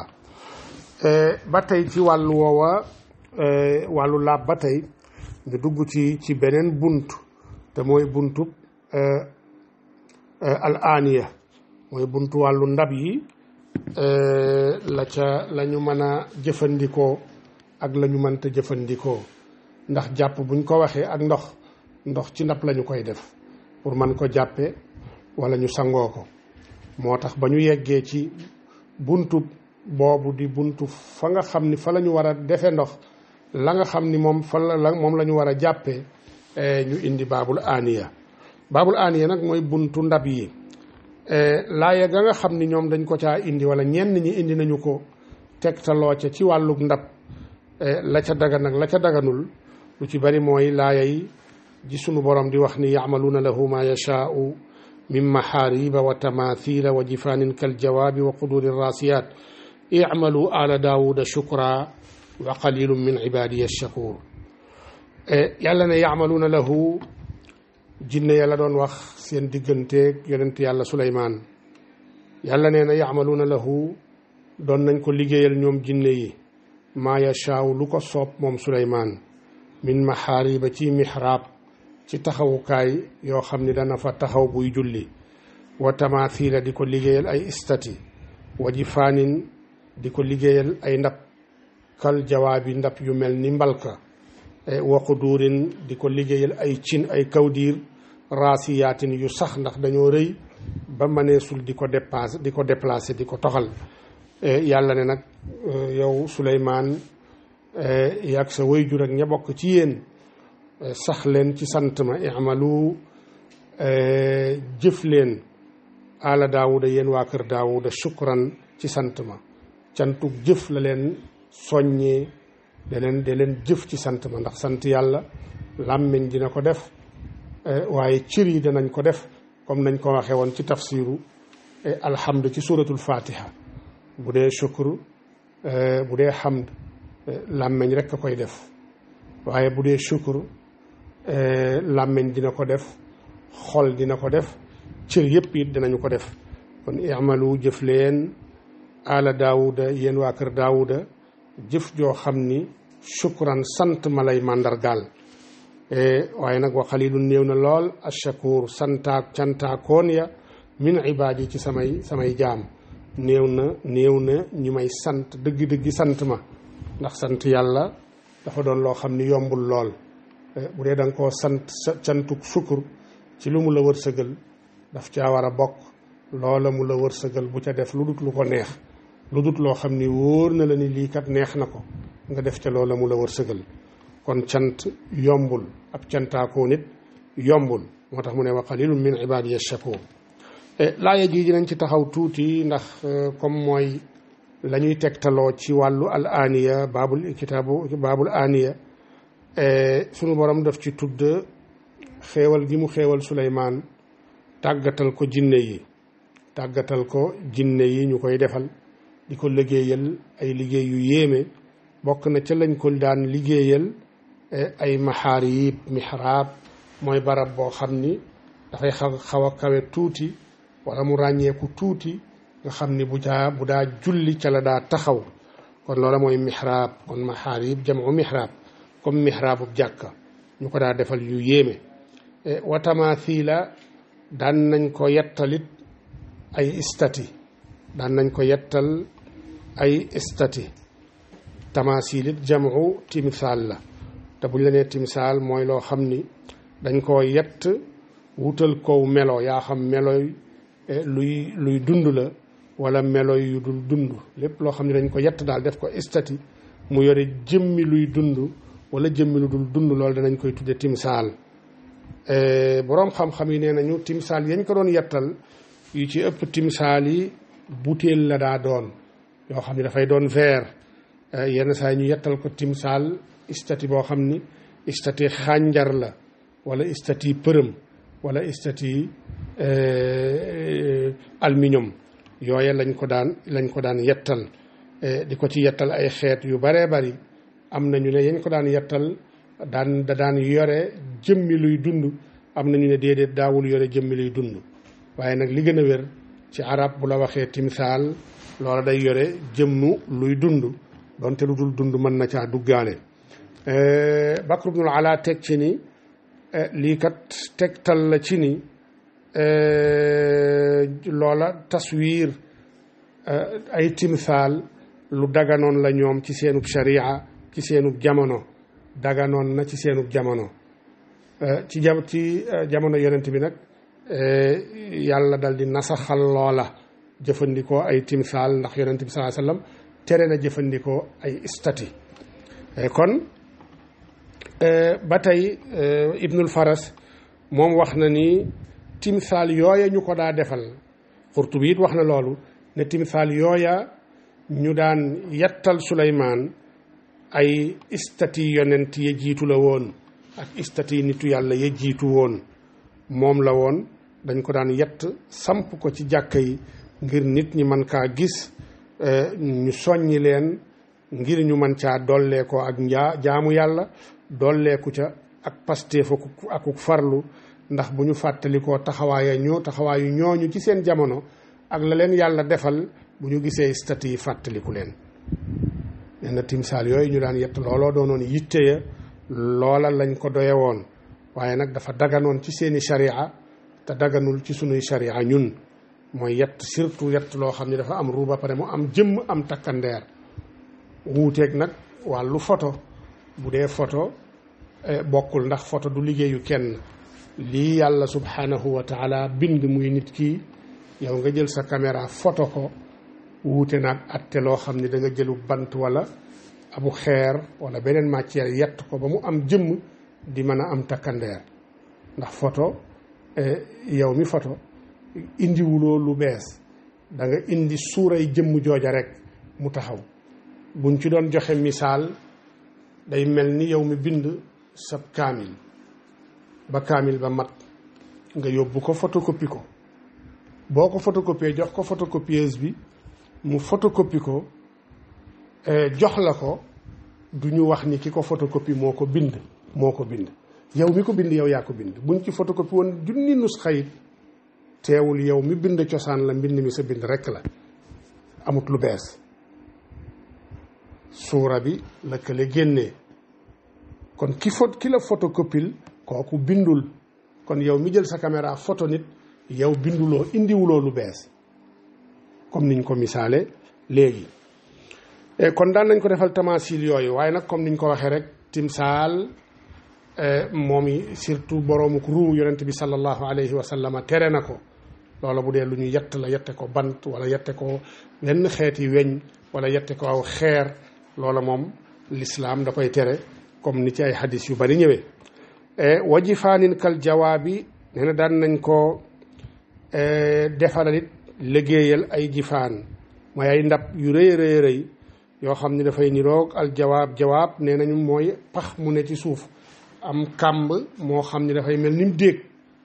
ba tey ci wàllu woowa wàllu laab ba tey ñu dugg ci ci beneen bunt te mooy buntub al aaniya mooy buntu wàllu ndab yi la ca la ñu mën a jëfandikoo ak la ñu mënta jëfandikoo ndax jàpp buñ ko waxee ak ndox ndox ci ndab lañu koy def pour man ko jàppe wala ñu sangoo ko moo tax ba ñu yeggee ci buntu boobu di buntu fa nga xam ni fa la ñu war a defe ndox la nga xam ni moom fa la moom la ñu war a jàppee ñu indi baabul aaniya baabul aaniya nag mooy buntu ndab yi laaya ga nga xam ni ñoom dañ ko caa indi wala ñenn ñi indi nañu ko tegtaloo ca ci wàllug ndab la ca dagan ak la ca daganul lu ci bari mooy laaya yi ji sunu borom di wax ni yaamaluuna lahu ma yashaau min maxaariba wa tamathila wa jifaanin kaljawaabi wa quduri rasiyat imalu ala daawuda shukra wa qalilum min ibadiya shakur yàlla ne yaamaluuna lahu jinne yàlla doon wax seen digganteeg yonent yàlla suleymaan yàlla nee na yaamaluuna lahu doon nañ ko liggéeyal ñoom jinne yi maa yashaaw lu ko soob moom suleymaan min maxaariba ci mixraab ci taxawukaay yoo xam ni dana fa taxaw buy julli wa tamathila di ko liggéeyal ay istati wa jifaanin di ko liggéeyal ay ndab kal jawaabi ndab yu mel ni mbalka wa quduurin di ko liggéeyal ay cin ay kawdiir raasiyaatin yu sax ndax dañoo rëy ba mëneesul di ko dépassé di ko déplacé di ko toxal yàlla ne nag yow Suleymaan yaag sa wayjur ak ña bokk ci yéen sax leen ci sant ma imalu jëf leen ala daawuda yéen waa kër daawuda shukran ci sant ma cantug jëf la leen soññee da leen da leen jëf ci sant ma ndax sant yàlla làmmiñ dina ko def waaye cër yi danañ ko def comme nañ ko waxee woon ci tafsiru alhamd ci suratul fatiha bu dee shukr bu dee hamd làmmiñ rek a koy def waaye bu dee shukr làmmiñ dina ko def xol dina ko def cër yëpp it dinañu ko def kon imalu jëf leen ala daawuda yéen waa kër daawuda jëf joo xam ni shukran sant ma lay màndargaal waaye nag wa xalilun néew na lool ashakur santaak cantaakoon ya min ibaadi ci samay samay jaam néew na néew na ñu may sant dëgg-dëggi sant ma ndax sant yàlla dafa doon loo xam ni yombul lool bu dee da nga koo sant cantuk sukkur ci lu mu la wërsëgal daf caa war a bokk loola mu la wërsëgal bu ca def lu dut lu ko neex lu dut loo xam ni wóor na la ni lii kat neex na ko nga def ca loola mu la wërsëgal kon cant yombul ab cantaakoo nit yombul moo tax mu ne wa qalilun min ibadiya shakur laaya ji dinañ ci taxaw tuuti ndax comme mooy la ñuy tegtaloo ci wàllu al aniya baabul kitaabu baabul aniya sunu borom daf ci tudd xéewal gi mu xéewal Suleymaan tàggatal ko jinne yi tàggatal ko jinne yi ñu koy defal di ko liggéeyal ay liggéey yu yéeme bokk na ca lañ ko daan liggéeyal ay maxaarib mihraab mooy barab boo xam ni dafay xaw xaw a kawe tuuti wala mu ràññeeku tuuti nga xam ni bu daa bu daa julli ca la daa taxaw kon loola mooy mihraab kon maxaarib jamu mihraab comme mihraabu jàkka ñu ko daa defal yu yéeme wa tamathila daan nañ ko yettalit ay istati daan nañ ko yettal ay istati tamasilit jamu timsaal la te buñ la nee timsaal mooy loo xam ni dañ koo yett wutal kow melo yaa xam meloy luy luy dund la wala melo yu dul dund lépp loo xam ne dañ ko yett daal def ko istati mu yore jëmmi luy dund wala jëmmi lu dul dund loolu danañ koy tudde timsaal boroom xam-xam yi nee nañu timsaal yañ ko doon yettal yu ci ëpp timsaal yi butéel la daa doon yoo xam ne dafay doon verre yenn saa ñu yettal ko timsaal istati boo xam ni istati xànjar la wala istati përëm wala istati aluminium yooye lañ ko daan lañ ko daan yettal di ko ci yettal ay xeet yu baree bari am na ñu ne yañ ko daan yettal daan da daan yore jëmmi luy dund am na ñu ne déedéet daawul yore jëmmi luy dund waaye nag li gën a wér ci arab bu la waxee timsaal loola day yore jëmmu luy dund donte lu dul dund mën na caa duggaale Bakr ibnul Ala teg ci ni lii kat tegtal la ci ni loola taswiir ay timsaal lu daganoon la ñoom ci seenub sharia ci seenub jamono daganoon na ci seenub jamono ci jam ci jamono yonent bi nag yàlla dal di nasaxal loola jëfandikoo ay timsaal ndax yonent bi salaa sallam tere na jëfandikoo ay istati kon ba tey ibnul faras moom wax na ni timsaal yooya ñu ko daa defal Qurtubi it wax na loolu ne timsaal yooya ñu daan yettal Suleymaan ay istati yonent ya jiitu la woon ak istati nitu yàlla ya jiitu woon moom la woon dañ ko daan yett samp ko ci jàkka yi ngir nit ñi mën kaa gis ñu soññi leen ngir ñu mën caa dollee ko ak njaa jaamu yàlla dolleeku ca ak pasteef akuk farlu ndax bu ñu fàttalikoo taxawaaya ñoo taxawaayu ñooñu ci seen jamono ak la leen yàlla defal bu ñu gisee stati yi fàttaliku leen nee na timsaal yooyu ñu daan yett looloo doonoon yitte ya loola lañ ko doye woon waaye nag dafa daganoon ci seeni sharia te daganul ci sunuy sharia ñun mooy yett surtout yett loo xam ne dafa am ruu ba pare mu am jëmm am takkandeer wuuteeg nag wàllu photo bu dee photo bokkul ndax photo du liggéeyu kenn lii yàlla subhanahu wa taala bind muy nit kii yow nga jël sa caméra photo ko wuute nag atte loo xam ne da nga jëlu bant wala abu xeer wala beneen matière yett ko ba mu am jëmm di mën a am takkandeer ndax photo yow mi photo indiwuloo lu bees da nga indi suuray jëmm jooja rek mu taxaw buñ ci doon joxe misaal day mel ni yow mi bind sab kaamil ba kaamil ba mat nga yóbbu ko photocopie ko boo ko photocopier jox ko photocopieuse bi mu photocopie ko jox la ko du ñu wax ni ki ko photocopie moo ko bind moo ko bind yow mi ko bind yow yaa ko bind buñ ci photocopie woon junni nus xayit teewul yow mi bind cosaan la mbind mi sa bind rekk la amut lu bees suura bi la kële génnee kon ki fot ki la photocopile kooku bindul kon yow mi jël sa caméra photo nit yow binduloo indiwuloo lu bees comme niñ ko misaale léegi kon daan nañ ko defal tamasil yooyu waaye nag comme niñ ko waxee rek timsaal moom i surtout boroomuk ruu yonent bi sallallahu alayhi wa sallam tere na ko loola bu dee lu ñu yett la yette ko bant wala yette ko wenn xeeti weñ wala yette ko aw xeer loola moom lislaam da koy tere comme ni ci ay hadis yu bari ñëwee wajifaanin kal jawaabi nee na daan nañ ko defalalit liggéeyal ay jifaan mooy ay ndab yu rëy rëy rëy yoo xam ne dafay niroog al jawaab jawaab nee nañu mooy pax mu ne ci suuf am kàmb moo xam ne dafay mel ni mu déeg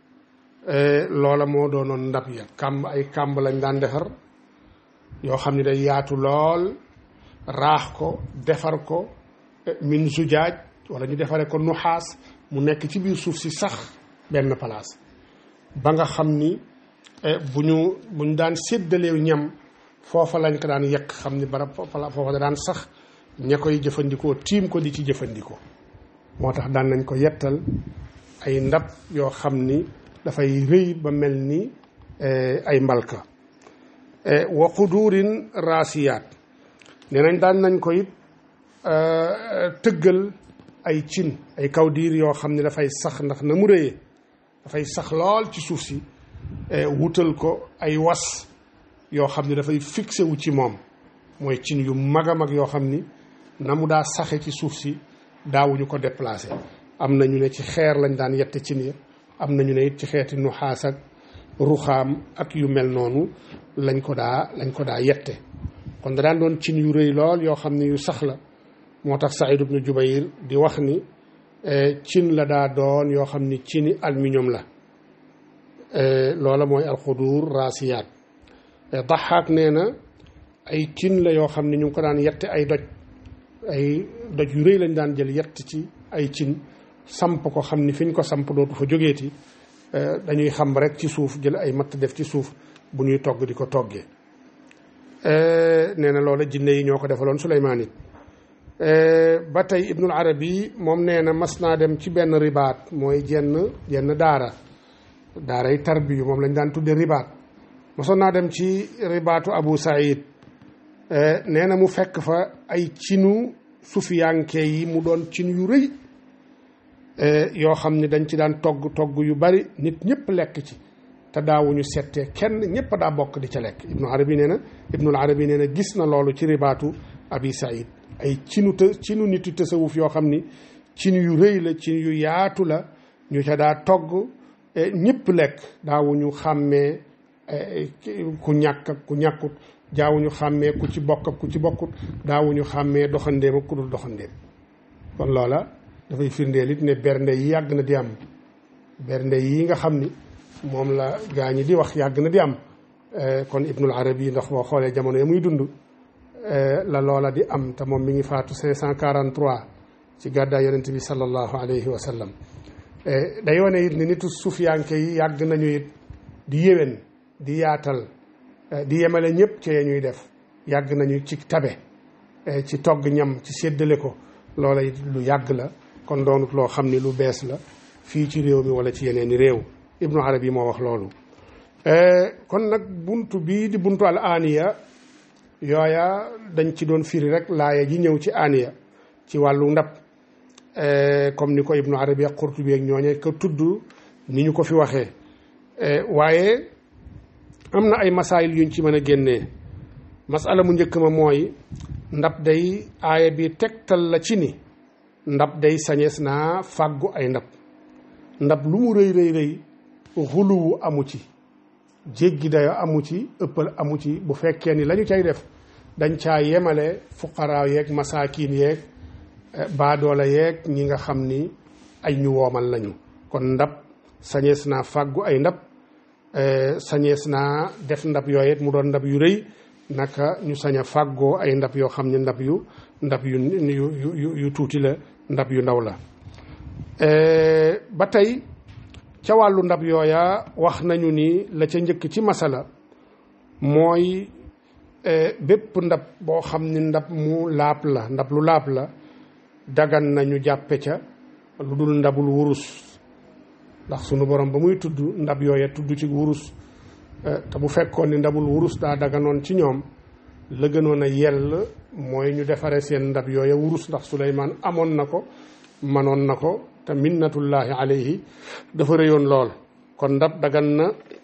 loola moo doonoon ndab ya kàmb ay kàmb lañ daan defar yoo xam ne day yaatu lool raax ko defar ko min zujaaj wala ñu defare ko nuxaas mu nekk ci biir suuf si sax benn place ba nga xam ni bu ñu bu ñu daan séddaleew ñam foofa lañ ko daan yekk xam ni barab foofa da daan sax ña koy jëfandikoo tiim ko di ci jëfandikoo moo tax daan nañ ko yettal ay ndab yoo xam ni dafay rëy ba mel ni ay mbalka wa quduurin raasiyaat nee nañ daan nañ ko it tëggal ay cin ay kawdiir yoo xam ne dafay sax ndax na mu rëyee dafay sax lool ci suuf si wutal ko ay was yoo xam ne dafay fixé wu ci moom mooy cin yu mag a mag yoo xam ni na mu daa saxe ci suuf si daawuñu ko déplacé am na ñu ne ci xeer lañ daan yette cin ya am na ñu ne it ci xeeti nuxaas ak ruxaam ak yu mel noonu lañ ko daa lañ ko daa yette kon da daan doon cin yu rëy lool yoo xam ne yu sax la moo tax Saïd ibnu Jubayr di wax ni cin la daa doon yoo xam ni cini aluminium la loola mooy alxudur raasiyaat daxaak nee na ay cin la yoo xam ne ñu ngi ko daan yette ay doj ay doj yu rëy lañ daan jël yett ci ay cin samp ko xam ni fi ñu ko samp dootu fa jógeeti dañuy xam rek ci suuf jël ay matt def ci suuf bu ñuy togg di ko toggee nee na loola jinne yi ñoo ko defaloon Suleymaan it ba tey Ibnul Arabi moom nee na mas naa dem ci benn ribaat mooy jenn jenn daara daaray tarbiyu moom lañ daan tudde ribaat mosoon naa dem ci ribaatu Abu Saïd nee na mu fekk fa ay cinu sufiyanke yi mu doon cin yu rëy yoo xam ne dañ ci daan togg togg yu bari nit ñëpp lekk ci te daawuñu settee kenn ñëpp daa bokk di ca lekk Ibnu Arabi nee na Ibnul Arabi nee na gis na loolu ci ribaatu Abi Saïd ay cinu të cinu nitu tasawuf yoo xam ni cin yu rëy la cin yu yaatu la ñu ca daa togg ñëpp lekk daawuñu xàmmee ku ñàkk ak ku ñàkkut daawuñu xàmmee ku ci bokk ak ku ci bokkut daawuñu xàmmee doxandéem ak ku dul doxandéem kon loola dafay firndeel it ne bernde yi yàgg na di am bernde yi nga xam ni moom la gaa ñi di wax yàgg na di am kon Ibnul Arabi ndax boo xoolee jamono ya muy dund la loola di am te moom mi ngi faatu 543 ci gàddaay yonent bi sallallahu alayhi wa sallam day wane it ne nitu sufiyanke yi yàgg nañu it di yéwén di yaatal di yemale ñëpp ci ñuy def yàgg nañu ci tabe ci togg ñam ci séddale ko loola it lu yàgg la kon doonut loo xam ni lu bees la fii ci réew mi wala ci yeneeni réew ibnu arabi moo wax loolu kon nag buntu bii di buntu al aniya yooya dañ ci doon firi rek laaya ji ñëw ci aniya ci wàllu ndab comme ni ko ibnu arabi ak qurtubi ak ñooñe ko tudd ni ñu ko fi waxee waaye am na ay masaayil yuñ ci mën a génnee masala mu njëkk ma mooy ndab day aaya bi tegtal la ci ni ndab day sañees naa fàggu ay ndab ndab lu mu rëy rëy rëy xuluwu amu ci jéggi dayo amu ci ëppal amu ci bu fekkee ni la ñu cay def dañ caa yemale fuqaraa yeeg masaakiin yeeg baadoola yeeg ñi nga xam ni ay ñu woomal lañu kon ndab sañees naa fàggu ay ndab sañees naa def ndab yooyet mu doon ndab yu rëy naka ñu sañ a fàggoo ay ndab yoo xam ne ndab yu ndab yu yu yu tuuti la ndab yu ndaw la ba tey ca wàllu ndab yooya wax nañu ni la ca njëkk ci masala mooy bépp ndab boo xam ni ndab mu laab la ndab lu laab la dagan nañu jàppe ca lu dul ndabul wurus ndax sunu borom ba muy tudd ndab yooya tudd ci wurus te bu fekkoon ni ndabul wurus daa daganoon ci ñoom la gënoon a yell mooy ñu defare seen ndab yooya wurus ndax Suleymaan amoon na ko manoon na ko te minnatullahi alayhi dafa rëyoon lool kon ndab dagan na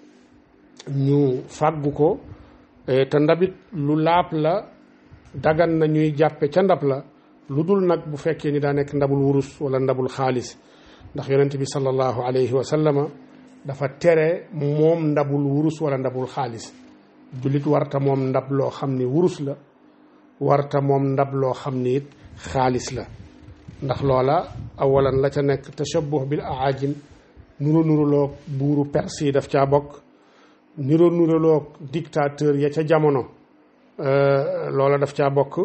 ñu fàggu ko te ndabit lu laab la dagan na ñuy jàppe ca ndab la lu dul nag bu fekkee ni daa nekk ndabul wurus wala ndabul xaalis ndax yonent bi sallallahu alayhi wa sallama dafa tere moom ndabul wurus wala ndabul xaalis jullit warta moom ndab loo xam ni wurus la warta moom ndab loo xam ni it xaalis la ndax loola awalan la ca nekk tashabbuh bil aajim nuro nuruloog buuru perse yi daf caa bokk nuro nuruloog dictateur ya ca jamono loola daf caa bokk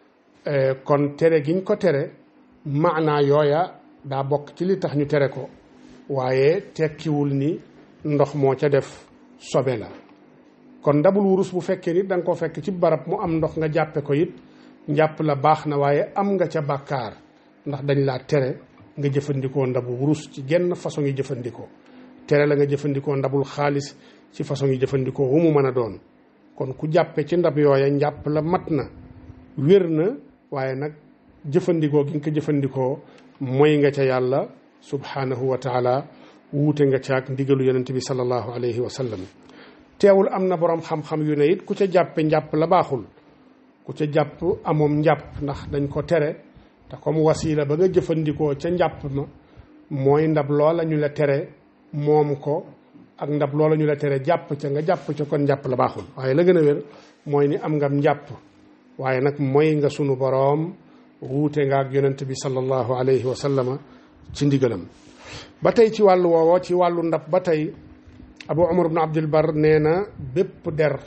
kon tere giñ ko tere maanaa yooya daa bokk ci li tax ñu tere ko waaye tekkiwul ni ndox moo ca def sobe la kon ndabul wurus bu fekkee nit da nga ko fekk ci barab mu am ndox nga jàppe ko it njàpp la baax na waaye am nga ca bàkkaar ndax dañ laa tere nga jëfandikoo ndabu wurus ci genn façon yi jëfandikoo tere la nga jëfandikoo ndabul xaalis ci façon yi jëfandikoo wu mu mën a doon kon ku jàppe ci ndab yooya njàpp la mat na wér na waaye nag jëfandikoo gi nga ko jëfandikoo mooy nga ca yàlla subhanahu wa taala wuute nga caag ndigalu yonente bi sallallahu alayhi wa sallam teewul am na boroom xam-xam yu ne it ku ca jàppe njàpp la baaxul ku ca jàpp amoom njàpp ndax dañ ko tere te comme wasiila ba nga jëfandikoo ca njàpp ma mooy ndab loola ñu la tere moom ko ak ndab loola ñu la tere jàpp ca nga jàpp ca kon njàpp la baaxul waaye la gën a wér mooy ni am nga njàpp waaye nag mooy nga sunu boroom wuute nga ak yonent bi sallallahu alayhi wa sallama ci ndigalam ba tey ci wàllu woowo ci wàllu ndab ba tey abu umar ibn abdul bar nee na bépp der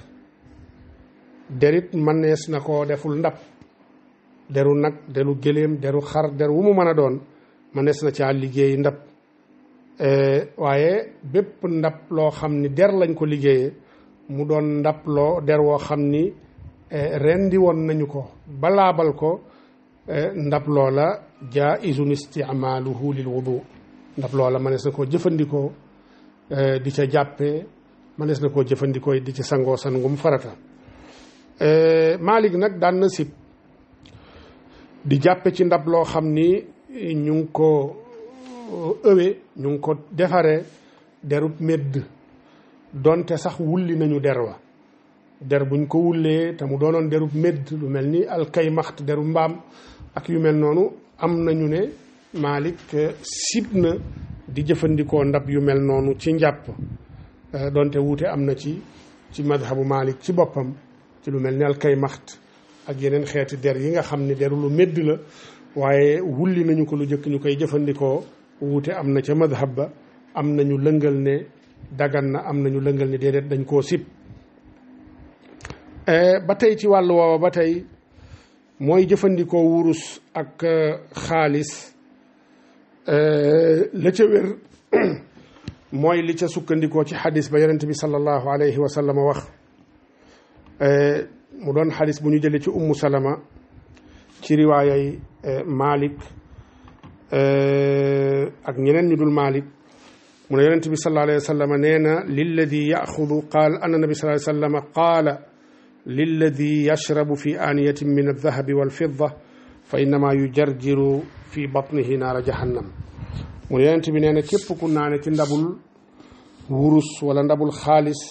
derit mënees na koo deful ndab deru nag deru gëléem deru xar der wu mu mën a doon mënees na caa liggéey ndab waaye bépp ndab loo xam ni der lañ ko liggéeyee mu doon ndab loo der woo xam ni rendi woon nañu ko balaabal ko ndab loola jaizun isticmaaluhu lil wudu ndab loola mënees na koo jëfandikoo di ca jàppee mënees na koo jëfandikoo di ci sangoo sangum farata Malik nag daan na sib di jàppe ci ndab loo xam ni ñu ngi ko ëwe ñu ngi ko defaree derub medd donte sax wulli nañu der wa der buñ ko wullee te mu doonoon derub medd lu mel ni alkaymaxt deru mbaam ak yu mel noonu am nañu ne Malik sib na di jëfandikoo ndab yu mel noonu ci njàpp donte wuute am na ci ci madhabu Malik ci boppam ci lu mel ni alkaymaxt ak yeneen xeeti der yi nga xam ne deru lu medd la waaye wulli nañu ko lu jëkk ñu koy jëfandikoo wuute am na ca madhab ba am nañu lëngal ne dagan na am nañu lëngal ne déedéet dañ koo sib ba tey ci wàllu woowa ba tey mooy jëfandikoo wurus ak xaalis la ca wér mooy li ca sukkandikoo ci xadis ba yonent bi sallallahu alayhi wa sallam wax mu doon xadis bu ñu jëlee ci ummu salama ci riwaayay Malik ak ñeneen ñu dul Malik mu ne yonent bi sallallahu alayhi wa sallam nee na lilladi yaxudu qaal anna nabi sallallahu alayhi wa sallam qaala lilladi yashrabu fi aaniyatin min aldahabi walfidda fa innama yujarjiru fi batnihi naara jahannam mu ne yonent bi nee na képp ku naane ci ndabul wurus wala ndabul xaalis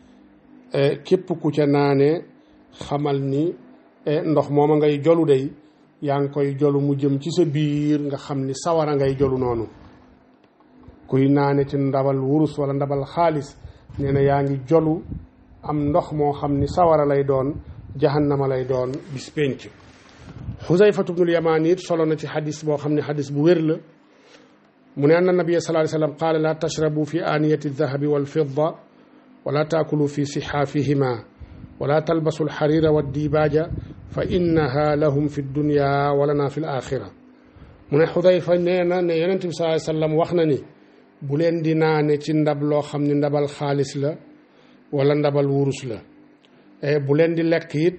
képp ku ca naane xamal ni ndox mooma ngay jolu day yaa ngi koy jolu mu jëm ci sa biir nga xam ni sawara ngay jolu noonu kuy naane ci ndabal wurus wala ndabal xaalis nee na yaa ngi jolu am ndox moo xam ni sawara lay doon jahannama lay doon bis penc xusayfatu bnul yamaan it solo na ci xadis boo xam ne xadis bu wér la mu ne anna nabia sallallahu alayhi wasallam qaala laa tashrabu fi aaniyati aldahabi walfidda wala taakulu fi sixaafihima wala talbasu alxarira waddibaaja fa innaha lahum fi dunya walana fi alaxira mu ne xudayfa nee na ne yonent bi sallallahu alayhi wasallam wax na ni bu leen di naane ci ndab loo xam ne ndabal xaalis la wala ndabal wurus la bu leen di lekk it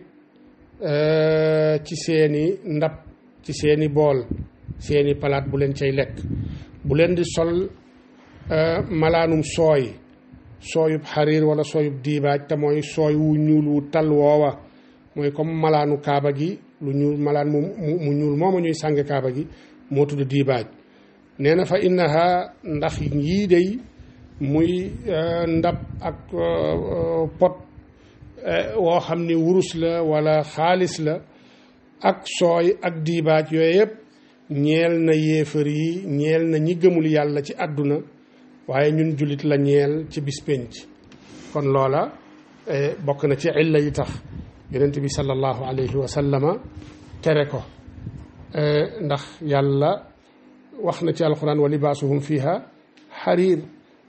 ci seeni ndab ci seeni bool seeni palaat bu leen cay lekk bu leen di sol malaanum sooy sooyub xariir wala sooyub diibaaj te mooy sooy wu ñuul wu tal woowa mooy comme malaanu kaaba gi lu ñuul malaan mu mu ñuul mooma ñuy sànge kaaba gi moo tudd diibaaj nee na fa innaha ndax yii day muy ndab ak pot woo xam ni wurus la wala xaalis la ak sooy ak diibaaj yooyu yëpp ñeel na yéefar yi ñeel na ñi gëmul yàlla ci àdduna waaye ñun jullit la ñeel ci bis pénc kon loola bokk na ci illa yi tax yonent bi sallallahu alayhi wa sallama tere ko ndax yàlla wax na ci alquran wa libaasuhum fiha xariir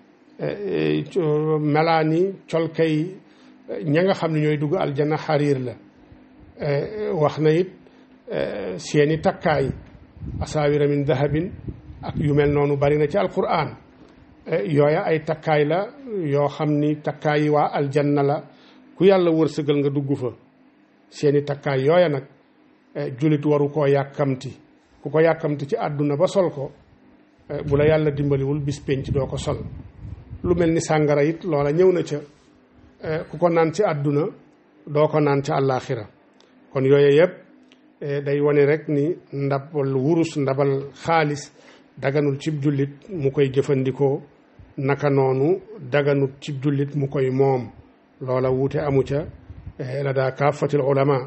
melaani colkay ña nga xam ne ñooy dugg aljanna xariir la wax na it seeni takkaay asaawira min dahabin ak yu mel noonu bari na ci alquran yooya ay takkaay la yoo xam ni takkaay yi waa aljanna la ku yàlla wërsëgal nga dugg fa seeni takkaay yooya nag julit waru koo yàkkamti ku ko yàkkamti ci àdduna ba sol ko bu la yàlla dimbaliwul bis penc doo ko sol lu mel ni sàngara it loola ñëw na ca ku ko naan ci àdduna doo ko naan ca àllaaxira kon yooyu yëpp day wane rek ni ndabal wurus ndabal xaalis daganul cib jullit mu koy jëfandikoo naka noonu daganul cib jullit mu koy moom loola wuute amu ca la daa kaafatil ulama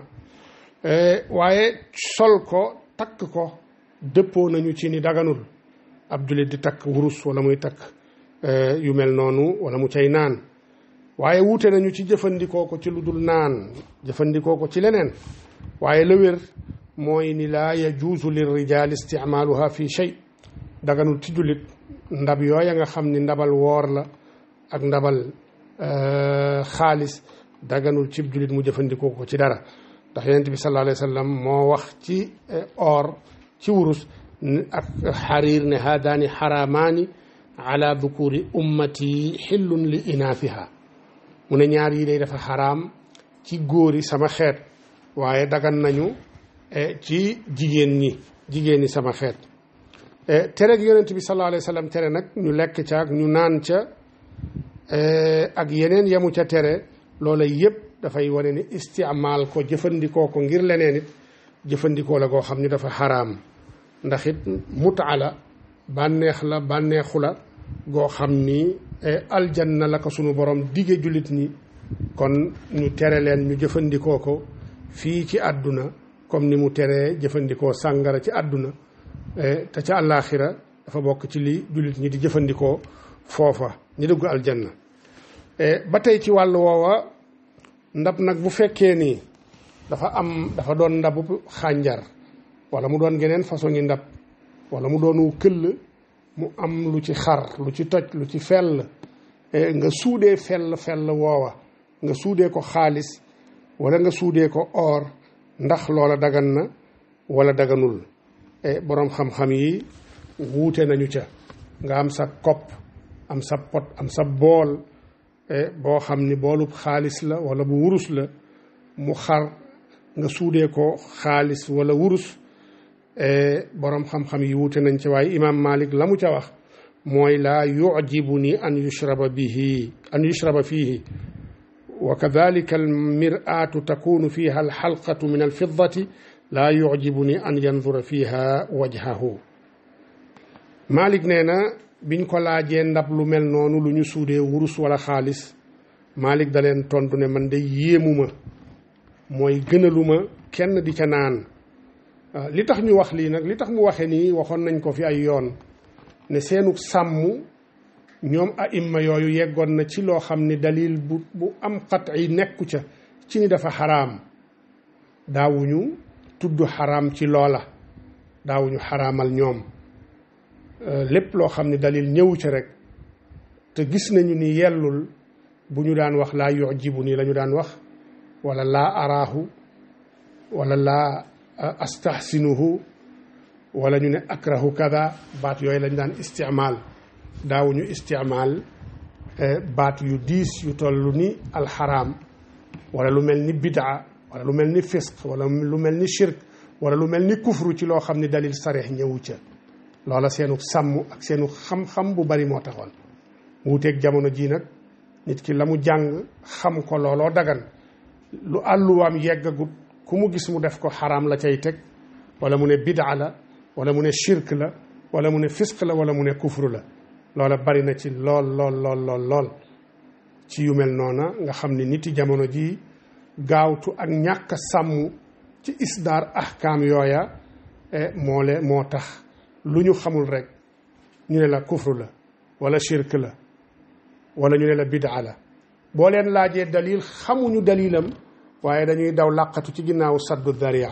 waaye sol ko takk ko dëppoo nañu ci ni daganul ab jullit di takk wurus wala muy takk yu mel noonu wala mu cay naan waaye wuute nañu ci jëfandikoo ko ci lu dul naan jëfandikoo ko ci leneen waaye la wér mooy ni laa yajuusu lir rijaal isticmaaluha fi shay daganul ci jullit ndab yooya nga xam ni ndabal woor la ak ndabal xaalis daganul ci jullit mu jëfandikoo ko ci dara ndax yonent bi sallallahu alayhi wa sallam moo wax ci or ci wurus ak xariir ne haadaani xaraamaani ala dukuri ummati xillun li inaafiha mu ne ñaar yi day dafa xaraam ci góori sama xeet waaye dagan nañu ci jigéen ñi jigéen ñi sama xeet tere gi yonent bi sallallahu alayhi wa sallam tere nag ñu lekk ca ak ñu naan ca ak yeneen yemu ca tere loola yëpp dafay wane ni istimaal ko jëfandikoo ko ngir leneen it jëfandikoo la goo xam ni dafa xaraam ndax it mutaa la bànneex la bànneexu la goo xam ni aljanna la ko sunu borom dige jullit ñi kon ñu tere leen ñu jëfandikoo ko fii ci àdduna comme ni mu teree jëfandikoo sàngara ci àdduna te ca àllaaxira dafa bokk ci li jullit ñi di jëfandikoo foofa ñi dugg aljanna ba tey ci wàllu woowa ndab nag bu fekkee ni dafa am dafa doon ndabu xànjar wala mu doon geneen façon ngi ndab wala mu doonu këll mu am lu ci xar lu ci toj lu ci fell nga suudee fell fell woowa nga suudee ko xaalis wala nga suudee ko or ndax loola dagan na wala daganul boroom xam-xam yi wuute nañu ca nga am sa kopp am sa pot am sa bool boo xam ni boolub xaalis la wala bu wurus la mu xar nga suudee ko xaalis wala wurus boroom xam-xam yi wuute nañ ci waaye imaam Malik la mu ca wax mooy laa yujibu ni an yushraba bihi an yushraba fiihi wa kadalika almir'atu takunu fiha alxalqatu min alfiddati laa yujibu ni an yandura fiha wajhahu Malik nee na biñ ko laajee ndab lu mel noonu lu ñu suudee wurus wala xaalis Malik da leen tontu ne man de yéemuma mooy gënaluma kenn di ca naan li tax ñu wax lii nag li tax mu waxe nii waxoon nañ ko fi ay yoon ne seenu sàmm ñoom aimma yooyu yeggoon na ci loo xam ne dalil bu bu am xat yi nekku ca ci ni dafa xaraam daawuñu tudd xaraam ci loola daawuñu xaraamal ñoom lépp loo xam ne dalil ñëwu ca rek te gis nañu ni yellul bu ñu daan wax laa yujibu nii la ñu daan wax wala laa araahu wala laa astahsinuhu wala ñu ne akrahu kada baat yooyu lañ daan istimaal daawuñu istimaal baat yu diis yu toll ni alxaraam wala lu mel ni bidaa wala lu mel ni fisq wala lu mel ni shirk wala lu mel ni kufru ci loo xam ni dalil sareex ñëwu ca loola seenu sàmm ak seenu xam-xam bu bari moo taxoon wuuteeg jamono jii nag nit ki la mu jàng xam ko looloo dagan lu àlluwaam yeggagut ku mu gis mu def ko xaraam la cay teg wala mu ne bidaa la wala mu ne shirk la wala mu ne fisq la wala mu ne kufru la loola bari na ci lool lool lool lool lool ci yu mel noona nga xam ni nit yi jamono ji gaawtu ak ñàkk a sàmm ci isdaar ahkaam yooya moo le moo tax lu ñu xamul rek ñu ne la kufru la wala shirk la wala ñu ne la bidaa la boo leen laajee dalil xamuñu dalilam waaye dañuy daw làqatu ci ginnaaw saddu daria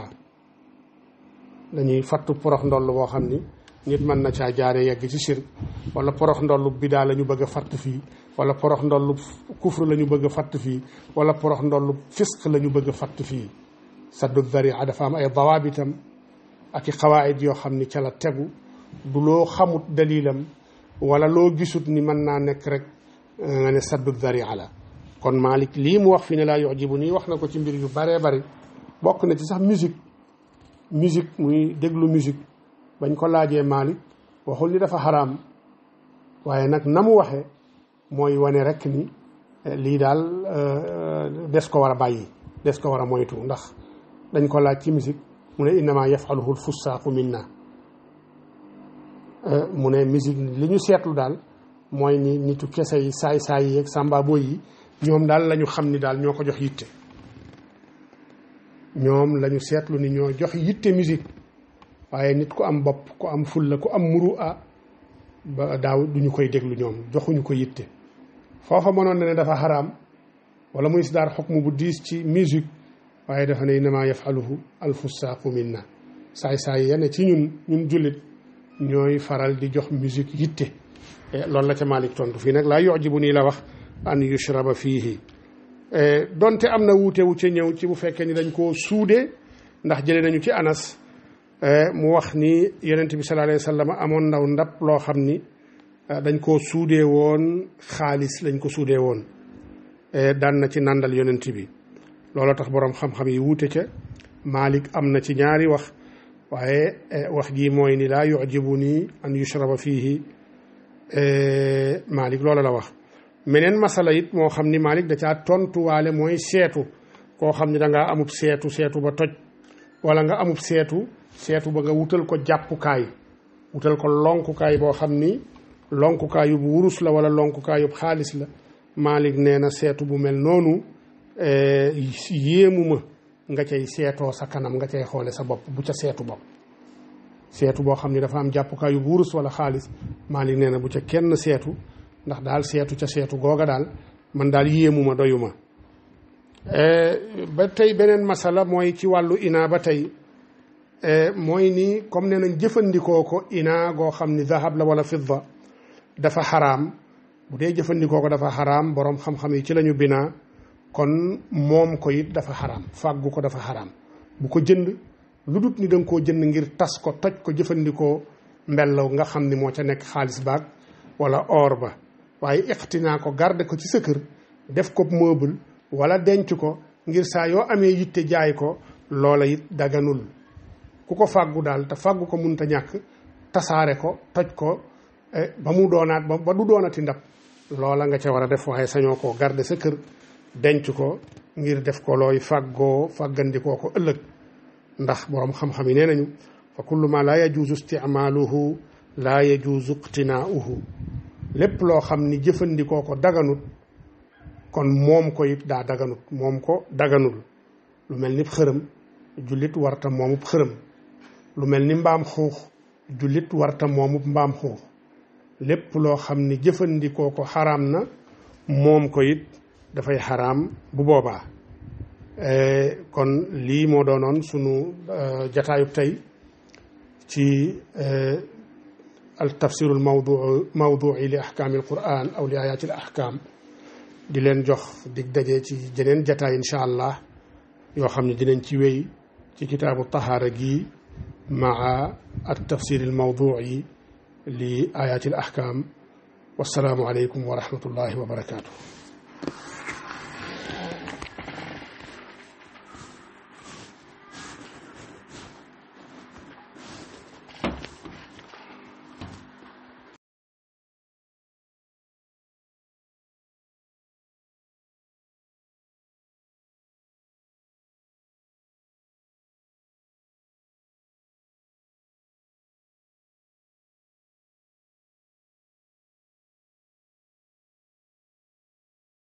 dañuy fattu porox ndoll boo xam ni nit mën na caa jaare yegg ci shirk wala porox ndollu bidaa la ñu bëgg a fatt fii wala porox ndollu kufru la ñu bëgg a fatt fii wala porox ndollu fisq la ñu bëgg a fatt fii saddu daria dafa am ay dawaabitam ak i xawaayit yoo xam ni ca la tegu du loo xamut dalilam wala loo gisut ni mën naa nekk rek nga ne saddu daria la kon Malik lii mu wax fi ne laa yujibu nii wax na ko ci mbir yu baree bari bokk na ci sax musique musique muy déglu musique bañ ko laajee Malik waxul ni dafa xaraam waaye nag na mu waxee mooy wane rek ni lii daal des ko war a bàyyi des ko war a moytu ndax dañ ko laaj ci musique mu ne innama yafaluhu lfussaaqu minna mu ne musique li ñu seetlu daal mooy ni nitu kese yi saay-saay yi ak sàmba boy yi ñoom daal la ñu xam ni daal ñoo ko jox yitte ñoom la ñu seetlu ni ñoo jox yitte musique waaye nit ku am bopp ku am fulla ku am muru a ba daaw duñu koy déglu ñoom joxuñu ko yitte foofa mënoon na ne dafa xaraam wala muy si daar xukmu bu diis ci musique waaye dafa ne innama yafaluhu alfussaaqu minna saay-saay yene ci ñun ñun jullit ñooy faral di jox musique yitte loolu la ca Malik tontu fii nag laa yujibu nii la wax an yushraba fiihi donte am na wuute wu ca ñëw ci bu fekkee ni dañ koo suude ndax jëlee nañu ci anas mu wax ni yonent bi sallallahu alayhi wa sallam amoon ndaw ndab loo xam ni dañ koo suudee woon xaalis lañ ko suudee woon daan na ci nàndal yonent bi looloo tax boroom xam-xam yi wuute ca Malik am na ci ñaari wax waaye wax ji mooy ni laa yujibu nii an yushraba fiihi Malik loola la wax meneen masala it moo xam ni Malik da caa tontuwaale mooy seetu koo xam ni da ngaa amub seetu seetu ba toj wala nga amub seetu seetu ba nga wutal ko jàppukaay wutal ko lonkukaay boo xam ni lonkukaay bu wurus la wala lonkukaay yub xaalis la Malik nee na seetu bu mel noonu yéemu ma nga cay seetoo sa kanam nga cay xoole sa bopp bu ca seetu bopp seetu boo xam ni dafa am jàppukaay yu wurus wala xaalis Malik nee na bu ca kenn seetu ndax daal seetu ca seetu googa daal man daal yéemu ma doyu ma ba tey beneen masala mooy ci wàllu ina ba tey mooy ni comme nee nañ jëfandikoo ko ina goo xam ni zahab la wala fidda dafa xaraam bu dee jëfandikoo ko dafa xaraam boroom xam-xam yi ci lañu binaa kon moom ko it dafa xaraam fàggu ko dafa xaraam bu ko jënd lu dut ni danga koo jënd ngir tas ko toj ko jëfandikoo mbellaw nga xam ni moo ca nekk xaalis baag wala or ba waaye iqtinaa ko garde ko ci sa kër def ko meuble wala denc ko ngir saa yoo amee yitte jaay ko loola it daganul ku ko fàggu daal te fàggu ko munta ñàkk tasaare ko toj ko ba mu doonaat ba ba du doonati ndab loola nga ca war a def waaye sañoo koo garder sa kër denc ko ngir def ko looy fàggoo fàggandikoo ko ëllëg ndax boroom xam-xam yi nee nañu fa kullu ma laa yajuuzu isticmaaluhu laa yajuuzu iqtinaauhu lépp loo xam ni jëfandikoo ko daganut kon moom ko it daa daganut moom ko daganul lu mel ni xërëm jullit warta moomub xërëm lu mel ni mbaam xuux jullit warta moomub mbaam xuux lépp loo xam ni jëfandikoo ko xaraam na moom ko it dafay xaraam bu boobaa kon lii moo doonoon sunu jataayub tey ci al tafsiru al mawduu mawduui li ahkaami al quran aw li ayaati al ahkaam di leen jox dig daje ci jeneen jataay incha allah yoo xam ne dinañ ci wéy ci kitaabu tahaara gi maa al tafsir al mawduui li ayaati al ahkaam wassalaamu aleykum wa rahmatullahi wa barakaatu